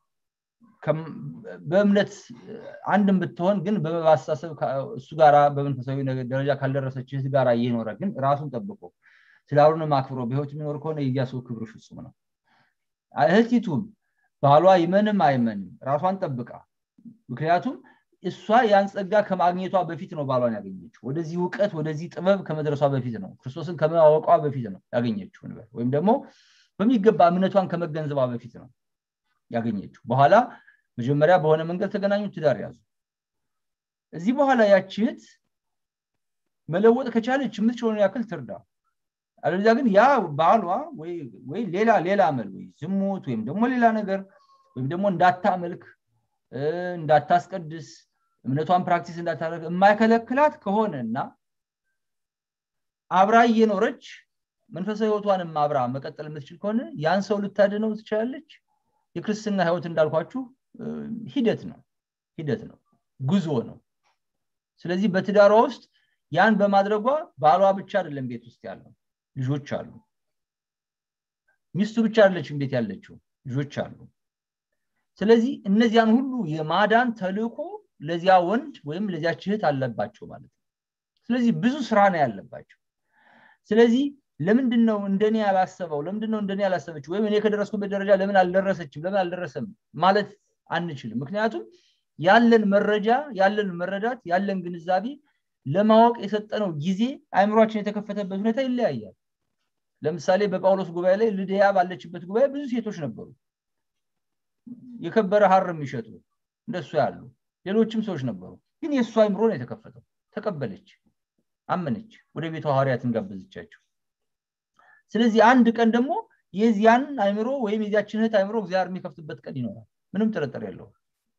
በእምነት አንድም ብትሆን ግን በማስተሳሰብ እሱ ጋራ በመንፈሳዊ ደረጃ ካልደረሰች እህት ጋራ እየኖረ ግን ራሱን ጠብቆ ትዳሩንም አክብሮ በህይወት የሚኖር ከሆነ የዚያ ሰው ክብር ፍጹም ነው እህቲቱም ባሏ ይመንም አይመንም ራሷን ጠብቃ ምክንያቱም እሷ ያን ጸጋ ከማግኘቷ በፊት ነው ባሏን ያገኘችው ወደዚህ እውቀት ወደዚህ ጥበብ ከመድረሷ በፊት ነው ክርስቶስን ከማወቋ በፊት ነው ያገኘችው ወይም ደግሞ በሚገባ እምነቷን ከመገንዘቧ በፊት ነው ያገኘችው በኋላ መጀመሪያ በሆነ መንገድ ተገናኙ ትዳር ያዙ እዚህ በኋላ ያችህት መለወጥ ከቻለች የምትችለውን ያክል ትርዳ አለዚያ ግን ያ ባሏ ወይ ሌላ ሌላ አመል ወይ ዝሙት ወይም ደግሞ ሌላ ነገር ወይም ደግሞ እንዳታመልክ እንዳታስቀድስ እምነቷን ፕራክቲስ እንዳታደረግ የማይከለክላት ከሆነ እና አብራ እየኖረች መንፈሳዊ ህይወቷንም አብራ መቀጠል የምትችል ከሆነ ያን ሰው ልታድነው ትችላለች የክርስትና ህይወት እንዳልኳችሁ ሂደት ነው ሂደት ነው ጉዞ ነው ስለዚህ በትዳሯ ውስጥ ያን በማድረጓ ባሏ ብቻ አይደለም ቤት ውስጥ ያለው ልጆች አሉ ሚስቱ ብቻ አይደለችም ቤት ያለችው ልጆች አሉ ስለዚህ እነዚያን ሁሉ የማዳን ተልእኮ ለዚያ ወንድ ወይም ለዚያ ችህት አለባቸው ማለት ነው ስለዚህ ብዙ ስራ ነው ያለባቸው ስለዚህ ለምንድን ነው እንደኔ ያላሰበው ለምንድን ነው እንደኔ ያላሰበችው ወይም እኔ ከደረስኩበት ደረጃ ለምን አልደረሰችም ለምን አልደረሰም ማለት አንችልም ምክንያቱም ያለን መረጃ ያለን መረዳት ያለን ግንዛቤ ለማወቅ የሰጠነው ጊዜ አይምሯችን የተከፈተበት ሁኔታ ይለያያል ለምሳሌ በጳውሎስ ጉባኤ ላይ ልድያ ባለችበት ጉባኤ ብዙ ሴቶች ነበሩ የከበረ ሀር የሚሸጡ እንደሱ ያሉ ሌሎችም ሰዎች ነበሩ ግን የእሱ አይምሮ ነው የተከፈተው ተቀበለች አመነች ወደ ቤቷ ሐዋርያትን ጋበዘቻቸው ስለዚህ አንድ ቀን ደግሞ የዚያን አይምሮ ወይም የዚያችን እህት አይምሮ እግዚአብሔር የሚከፍትበት ቀን ይኖራል ምንም ጥርጥር የለውም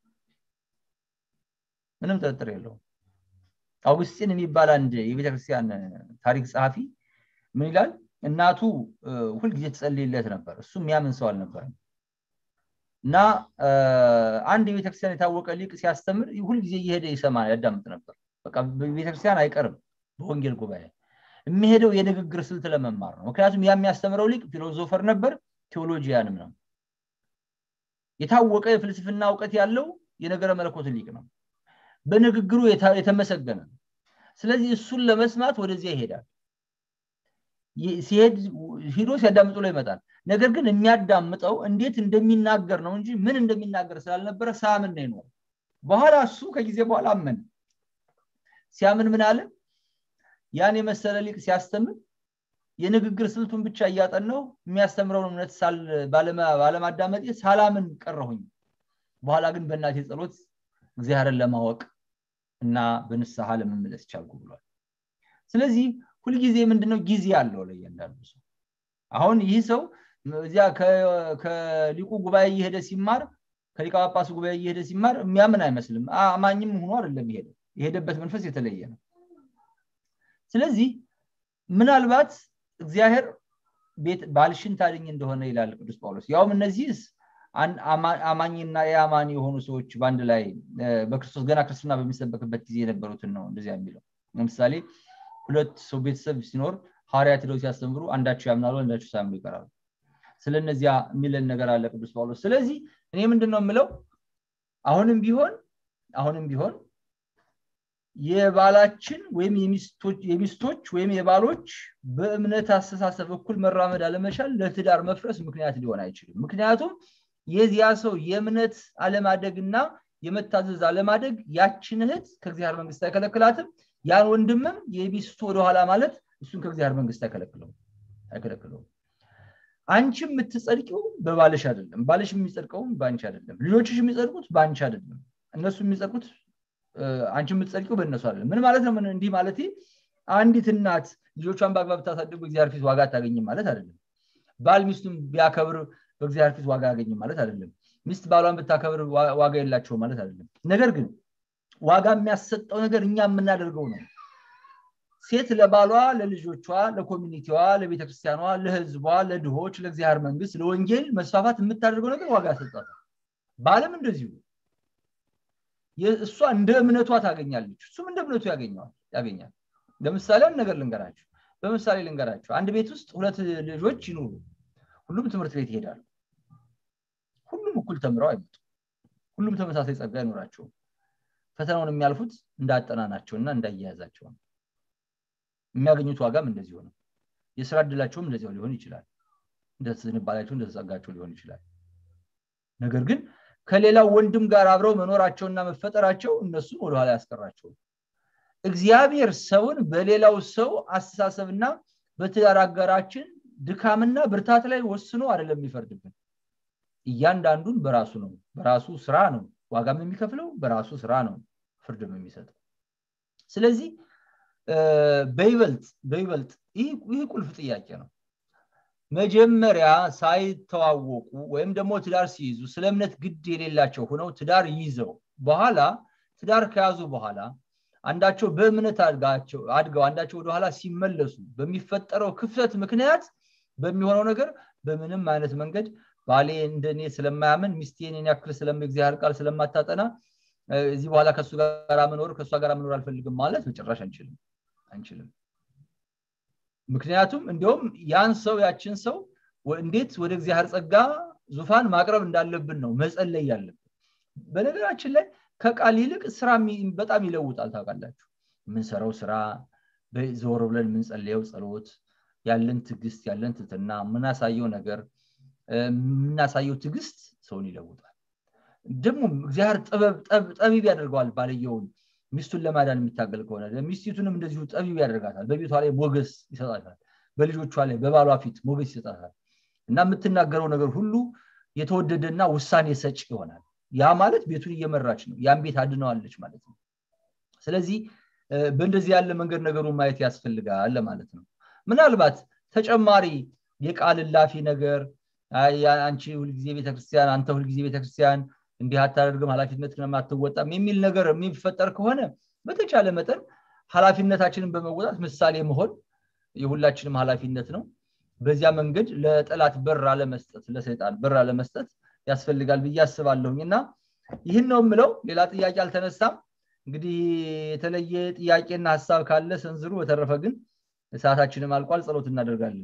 ምንም ጥርጥር የለውም አውግስጢን የሚባል አንድ የቤተክርስቲያን ታሪክ ጸሐፊ ምን ይላል እናቱ ሁልጊዜ ትጸልይለት ነበር እሱ የሚያምን ሰው አልነበረም እና አንድ የቤተክርስቲያን የታወቀ ሊቅ ሲያስተምር ሁልጊዜ እየሄደ ይሰማ ያዳምጥ ነበር በቃ ቤተክርስቲያን አይቀርም በወንጌል ጉባኤ የሚሄደው የንግግር ስልት ለመማር ነው ምክንያቱም ያ የሚያስተምረው ሊቅ ፊሎዞፈር ነበር ቴዎሎጂያንም ነው የታወቀ የፍልስፍና እውቀት ያለው የነገረ መለኮት ሊቅ ነው በንግግሩ የተመሰገነ ነው ስለዚህ እሱን ለመስማት ወደዚያ ይሄዳል ሲሄድ ሂዶ ሲያዳምጡ ላይ ይመጣል ነገር ግን የሚያዳምጠው እንዴት እንደሚናገር ነው እንጂ ምን እንደሚናገር ስላልነበረ ሳምን ነው ይኖር በኋላ እሱ ከጊዜ በኋላ አመን ሲያምን ምን አለ ያን የመሰለ ሊቅ ሲያስተምር የንግግር ስልቱን ብቻ እያጠነው የሚያስተምረውን እምነት ባለማዳመጤ ሳላምን ቀረሁኝ በኋላ ግን በእናቴ ጸሎት እግዚአብሔርን ለማወቅ እና በንስሐ ለመመለስ ቻልኩ ብሏል ስለዚህ ሁልጊዜ ምንድነው ጊዜ አለው ለእያንዳንዱ ሰው አሁን ይህ ሰው እዚያ ከሊቁ ጉባኤ እየሄደ ሲማር ከሊቀ ጳጳሱ ጉባኤ እየሄደ ሲማር የሚያምን አይመስልም አማኝም ሆኖ አይደለም የሄደው የሄደበት መንፈስ የተለየ ነው ስለዚህ ምናልባት እግዚአብሔር ቤት ባልሽን ታድኝ እንደሆነ ይላል ቅዱስ ጳውሎስ ያውም እነዚህስ አማኝና የአማኒ የሆኑ ሰዎች በአንድ ላይ በክርስቶስ ገና ክርስትና በሚሰበክበት ጊዜ የነበሩትን ነው እንደዚያ የሚለው ለምሳሌ ሁለት ሰው ቤተሰብ ሲኖር ሐዋርያት ሄደው ሲያስተምሩ አንዳቸው ያምናሉ አንዳቸው ሳያምኑ ይቀራሉ ስለነዚያ የሚለን ነገር አለ ቅዱስ ጳውሎስ ስለዚህ እኔ ምንድን ነው የምለው አሁንም ቢሆን አሁንም ቢሆን የባላችን ወይም የሚስቶች ወይም የባሎች በእምነት አስተሳሰብ እኩል መራመድ አለመቻል ለትዳር መፍረስ ምክንያት ሊሆን አይችልም ምክንያቱም የዚያ ሰው የእምነት አለማደግና የመታዘዝ አለማደግ ያችን እህት ከእግዚአብሔር መንግስት አይከለክላትም ያን ወንድምም የሚስቱ ወደኋላ ማለት እሱን ከእግዚአብሔር መንግስት አይከለክለውም አይከለክለውም አንቺ የምትጸድቂው በባልሽ አይደለም ባልሽ የሚጸድቀውም በአንቺ አይደለም ልጆችሽ የሚጸድቁት በአንቺ አይደለም እነሱ የሚጸድቁት አንቺ የምትጸድቂው በእነሱ አይደለም ምን ማለት ነው እንዲህ ማለት አንዲት እናት ልጆቿን በአግባብ ታሳድግ በእግዚአብሔር ፊት ዋጋ አታገኝም ማለት አይደለም ባል ሚስቱን ቢያከብር በእግዚአብሔር ፊት ዋጋ አያገኝም ማለት አይደለም ሚስት ባሏን ብታከብር ዋጋ የላቸው ማለት አይደለም ነገር ግን ዋጋ የሚያሰጠው ነገር እኛ የምናደርገው ነው ሴት ለባሏ ለልጆቿ ለኮሚኒቲዋ ለቤተክርስቲያኗ ለህዝቧ ለድሆች ለእግዚአብሔር መንግስት ለወንጌል መስፋፋት የምታደርገው ነገር ዋጋ ያሰጣታል ባልም እንደዚሁ እሷ እንደ እምነቷ ታገኛለች እሱም እንደ እምነቱ ያገኘዋል ያገኛል ለምሳሌ አንድ ነገር ልንገራችሁ በምሳሌ ልንገራችሁ አንድ ቤት ውስጥ ሁለት ልጆች ይኑሩ ሁሉም ትምህርት ቤት ይሄዳሉ ሁሉም እኩል ተምረው አይመጡ ሁሉም ተመሳሳይ ጸጋ አይኖራቸውም ፈተናውን የሚያልፉት እንዳጠናናቸውና እንዳያያዛቸው ነው የሚያገኙት ዋጋም እንደዚሁ ነው የስራ እድላቸውም እንደዚያው ሊሆን ይችላል እንደዝንባላቸው እንደተጸጋቸው ሊሆን ይችላል ነገር ግን ከሌላው ወንድም ጋር አብረው መኖራቸውና መፈጠራቸው እነሱን ወደኋላ ያስቀራቸው እግዚአብሔር ሰውን በሌላው ሰው አስተሳሰብና በትዳር አጋራችን ድካምና ብርታት ላይ ወስኖ አይደለም የሚፈርድብን እያንዳንዱን በራሱ ነው በራሱ ስራ ነው ዋጋም የሚከፍለው በራሱ ስራ ነው ፍርድም የሚሰጠው ስለዚህ በይበልጥ በይበልጥ ይህ ቁልፍ ጥያቄ ነው መጀመሪያ ሳይተዋወቁ ወይም ደግሞ ትዳር ሲይዙ ስለ እምነት ግድ የሌላቸው ሆነው ትዳር ይዘው በኋላ ትዳር ከያዙ በኋላ አንዳቸው በእምነት አድገው አንዳቸው ወደኋላ ሲመለሱ በሚፈጠረው ክፍተት ምክንያት በሚሆነው ነገር በምንም አይነት መንገድ ባሌ እንደኔ ስለማያምን ሚስቴን ያክል ስለም እግዚአብሔር ቃል ስለማታጠና እዚህ በኋላ ከሱ ጋር መኖር ከእሷ ጋር መኖር አልፈልግም ማለት መጨረሻ አንችልም አንችልም ምክንያቱም እንዲሁም ያን ሰው ያችን ሰው እንዴት ወደ እግዚአብሔር ጸጋ ዙፋን ማቅረብ እንዳለብን ነው መጸለይ ያለብን በነገራችን ላይ ከቃል ይልቅ ስራ በጣም ይለውጣል ታውቃላችሁ የምንሰራው ስራ ዘወር ብለን የምንጸልየው ጸሎት ያለን ትግስት ያለን ትትና የምናሳየው ነገር የምናሳየው ትግስት ሰውን ይለውጣል ደግሞ እግዚአብሔር ጠቢብ ያደርገዋል ባልየውን ሚስቱን ለማዳን የሚታገል ከሆነ ሚስቲቱንም እንደዚሁ ጠቢብ ያደርጋታል በቤቷ ላይ ሞገስ ይሰጣታል በልጆቿ ላይ በባሏ ፊት ሞገስ ይሰጣታል እና የምትናገረው ነገር ሁሉ የተወደደና ውሳኔ ሰጭ ይሆናል ያ ማለት ቤቱን እየመራች ነው ያን ቤት አድነዋለች ማለት ነው ስለዚህ በእንደዚህ ያለ መንገድ ነገሩን ማየት ያስፈልጋል ለማለት ነው ምናልባት ተጨማሪ የቃል ላፊ ነገር አንቺ ሁልጊዜ ቤተክርስቲያን አንተ ሁልጊዜ ቤተክርስቲያን እንዲህ አታደርግም ኃላፊነት አትወጣም የሚል ነገር የሚፈጠር ከሆነ በተቻለ መጠን ኃላፊነታችንን በመወጣት ምሳሌ መሆን የሁላችንም ኃላፊነት ነው በዚያ መንገድ ለጠላት በር አለመስጠት ለሰይጣን በር አለመስጠት ያስፈልጋል ብዬ አስባለሁኝ እና ይህን ነው የምለው ሌላ ጥያቄ አልተነሳም እንግዲህ የተለየ ጥያቄና ሀሳብ ካለ ሰንዝሩ በተረፈ ግን ሰዓታችንም አልቋል ጸሎት እናደርጋለን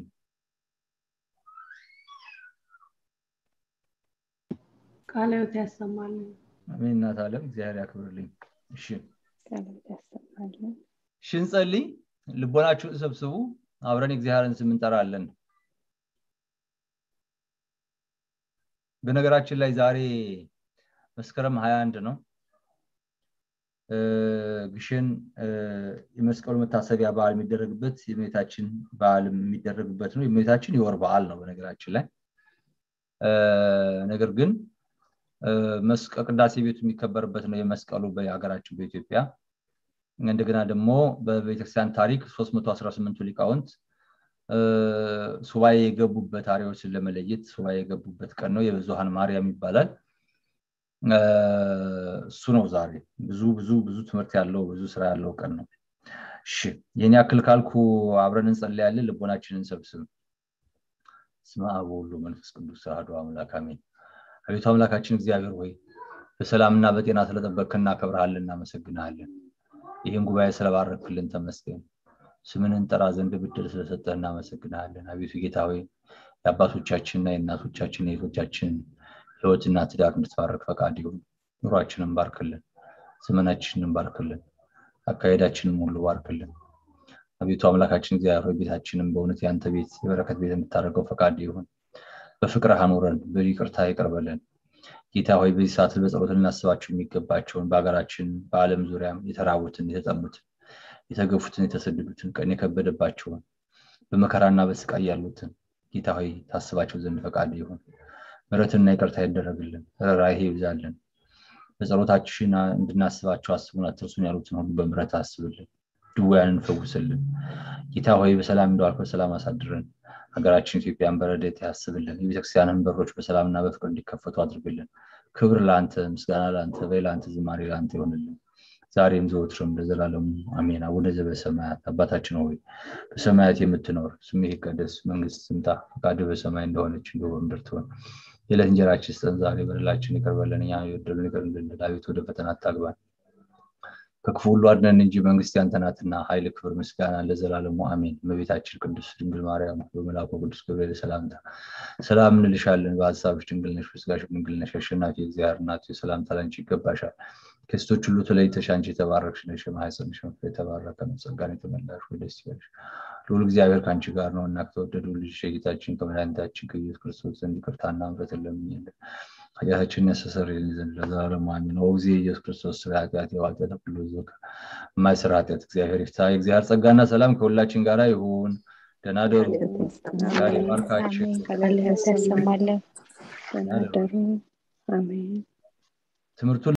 ቃለዮት ያሰማልን አሜን እናት አለም እግዚአብሔር ያክብርልኝ እሺ ያሰማልን እሺ እንጸልይ ልቦናችሁን ሰብስቡ አብረን እግዚአብሔርን ስም እንጠራለን በነገራችን ላይ ዛሬ መስከረም 21 ነው ግሽን የመስቀሉ መታሰቢያ በዓል የሚደረግበት የእመቤታችን በዓል የሚደረግበት ነው የእመቤታችን የወር በዓል ነው በነገራችን ላይ ነገር ግን ቅዳሴ ቤቱ የሚከበርበት ነው የመስቀሉ በሀገራችን በኢትዮጵያ እንደገና ደግሞ በቤተክርስቲያን ታሪክ 318ቱ ሊቃውንት ሱባኤ የገቡበት አሪዎችን ለመለየት ሱባኤ የገቡበት ቀን ነው የብዙሃን ማርያም ይባላል እሱ ነው ዛሬ ብዙ ብዙ ብዙ ትምህርት ያለው ብዙ ስራ ያለው ቀን ነው እሺ ይህን ያክል ካልኩ አብረን እንጸልያለን ልቦናችንን ሰብስብ ስመ አብ ወወልድ መንፈስ ቅዱስ አሐዱ አምላክ አሜን አቤቱ አምላካችን እግዚአብሔር ሆይ በሰላምና በጤና ስለጠበቅክ እናከብርሃለን እናመሰግንሃለን ይህን ጉባኤ ስለባረክልን ተመስገን ስምን እንጠራ ዘንድ ብድር ስለሰጠህ እናመሰግንሃለን አቤቱ ጌታ ሆይ የአባቶቻችንና የእናቶቻችን የእህቶቻችን ህይወትና ትዳር እንድትባረክ ፈቃድ ይሁን ኑሯችንን ባርክልን ዘመናችንን ባርክልን አካሄዳችንን ሁሉ ባርክልን አቤቱ አምላካችን እግዚአብሔር ቤታችንን በእውነት የአንተ ቤት የበረከት ቤት የምታደርገው ፈቃድ ይሁን በፍቅር አኑረን በይቅርታ ይቅርበልን ጌታ ሆይ በዚህ ሰዓት በጸሎት ልናስባቸው የሚገባቸውን በሀገራችን በአለም ዙሪያም የተራቡትን የተጠሙትን የተገፉትን የተሰደዱትን ቀን የከበደባቸውን በመከራና በስቃይ ያሉትን ጌታ ሆይ ታስባቸው ዘንድ ፈቃድ ይሁን ምረትና ይቅርታ ይደረግልን ራይሄ ይብዛልን በጸሎታችን እንድናስባቸው አስቡን አትርሱን ያሉትን ሁሉ በምረት አስብልን ድውያንን ፈውስልን ጌታ ሆይ በሰላም እንደዋልክ በሰላም አሳድረን ሀገራችን ኢትዮጵያን በረደት ያስብልን የቤተክርስቲያንን በሮች በሰላምና በፍቅር እንዲከፈቱ አድርግልን ክብር ለአንተ ምስጋና ለአንተ በይ ለአንተ ዝማሬ ለአንተ ይሆንልን ዛሬም ዘወትርም ለዘላለሙ አሜን አቡነ ዘበሰማያት አባታችን ሆይ በሰማያት የምትኖር ስምህ ይቀደስ መንግስት ትምጣ ፈቃድ በሰማይ እንደሆነች እንዲሁ በምድር ትሆን የዕለት እንጀራችን ስጠን ዛሬ በደላችን ይቅር በለን እኛ የበደሉን ይቅር እንድንል አቤት ወደ ፈተና አታግባን ከክፉ ሁሉ አድነን እንጂ መንግስት ያንተ ናትና ኃይል ክብር ምስጋና ለዘላለሙ አሜን እመቤታችን ቅዱስ ድንግል ማርያም በመልአኩ ቅዱስ ገብርኤል ሰላምታ ሰላም እንልሻለን በሀሳብሽ ድንግል ነሽ በስጋሽ ድንግል ነሽ አሸናፊ እግዚአብሔር እናቱ ሰላምታ ላንቺ ይገባሻል ከሴቶች ሁሉ ተለይተሽ አንቺ የተባረክሽ ነሽ የማህፀንሽ ፍሬ የተባረከ ነው ጸጋን የተመላሽ ወይ ደስ ይበልሽ ልዑል እግዚአብሔር ከአንቺ ጋር ነው እና ከተወደዱ ልጅ የጌታችን ከመድኃኒታችን ከኢየሱስ ክርስቶስ ዘንድ ይቅርታና ምሕረትን ለምኝልን ኃጢአታችንን ያስተሰርይልን ዘንድ ለዘላለሙ አሜን ኦ ጊዜ ኢየሱስ ክርስቶስ ስለ ኃጢአት የዋጠተ ሁሉ ዘከ የማይሰራ ኃጢአት እግዚአብሔር ይፍታ የእግዚአብሔር ጸጋና ሰላም ከሁላችን ጋር ይሁን ደህና ደሩ ዛሬ ባርካችን ያሰማለን ደህና ደሩ አሜን ትምህርቱን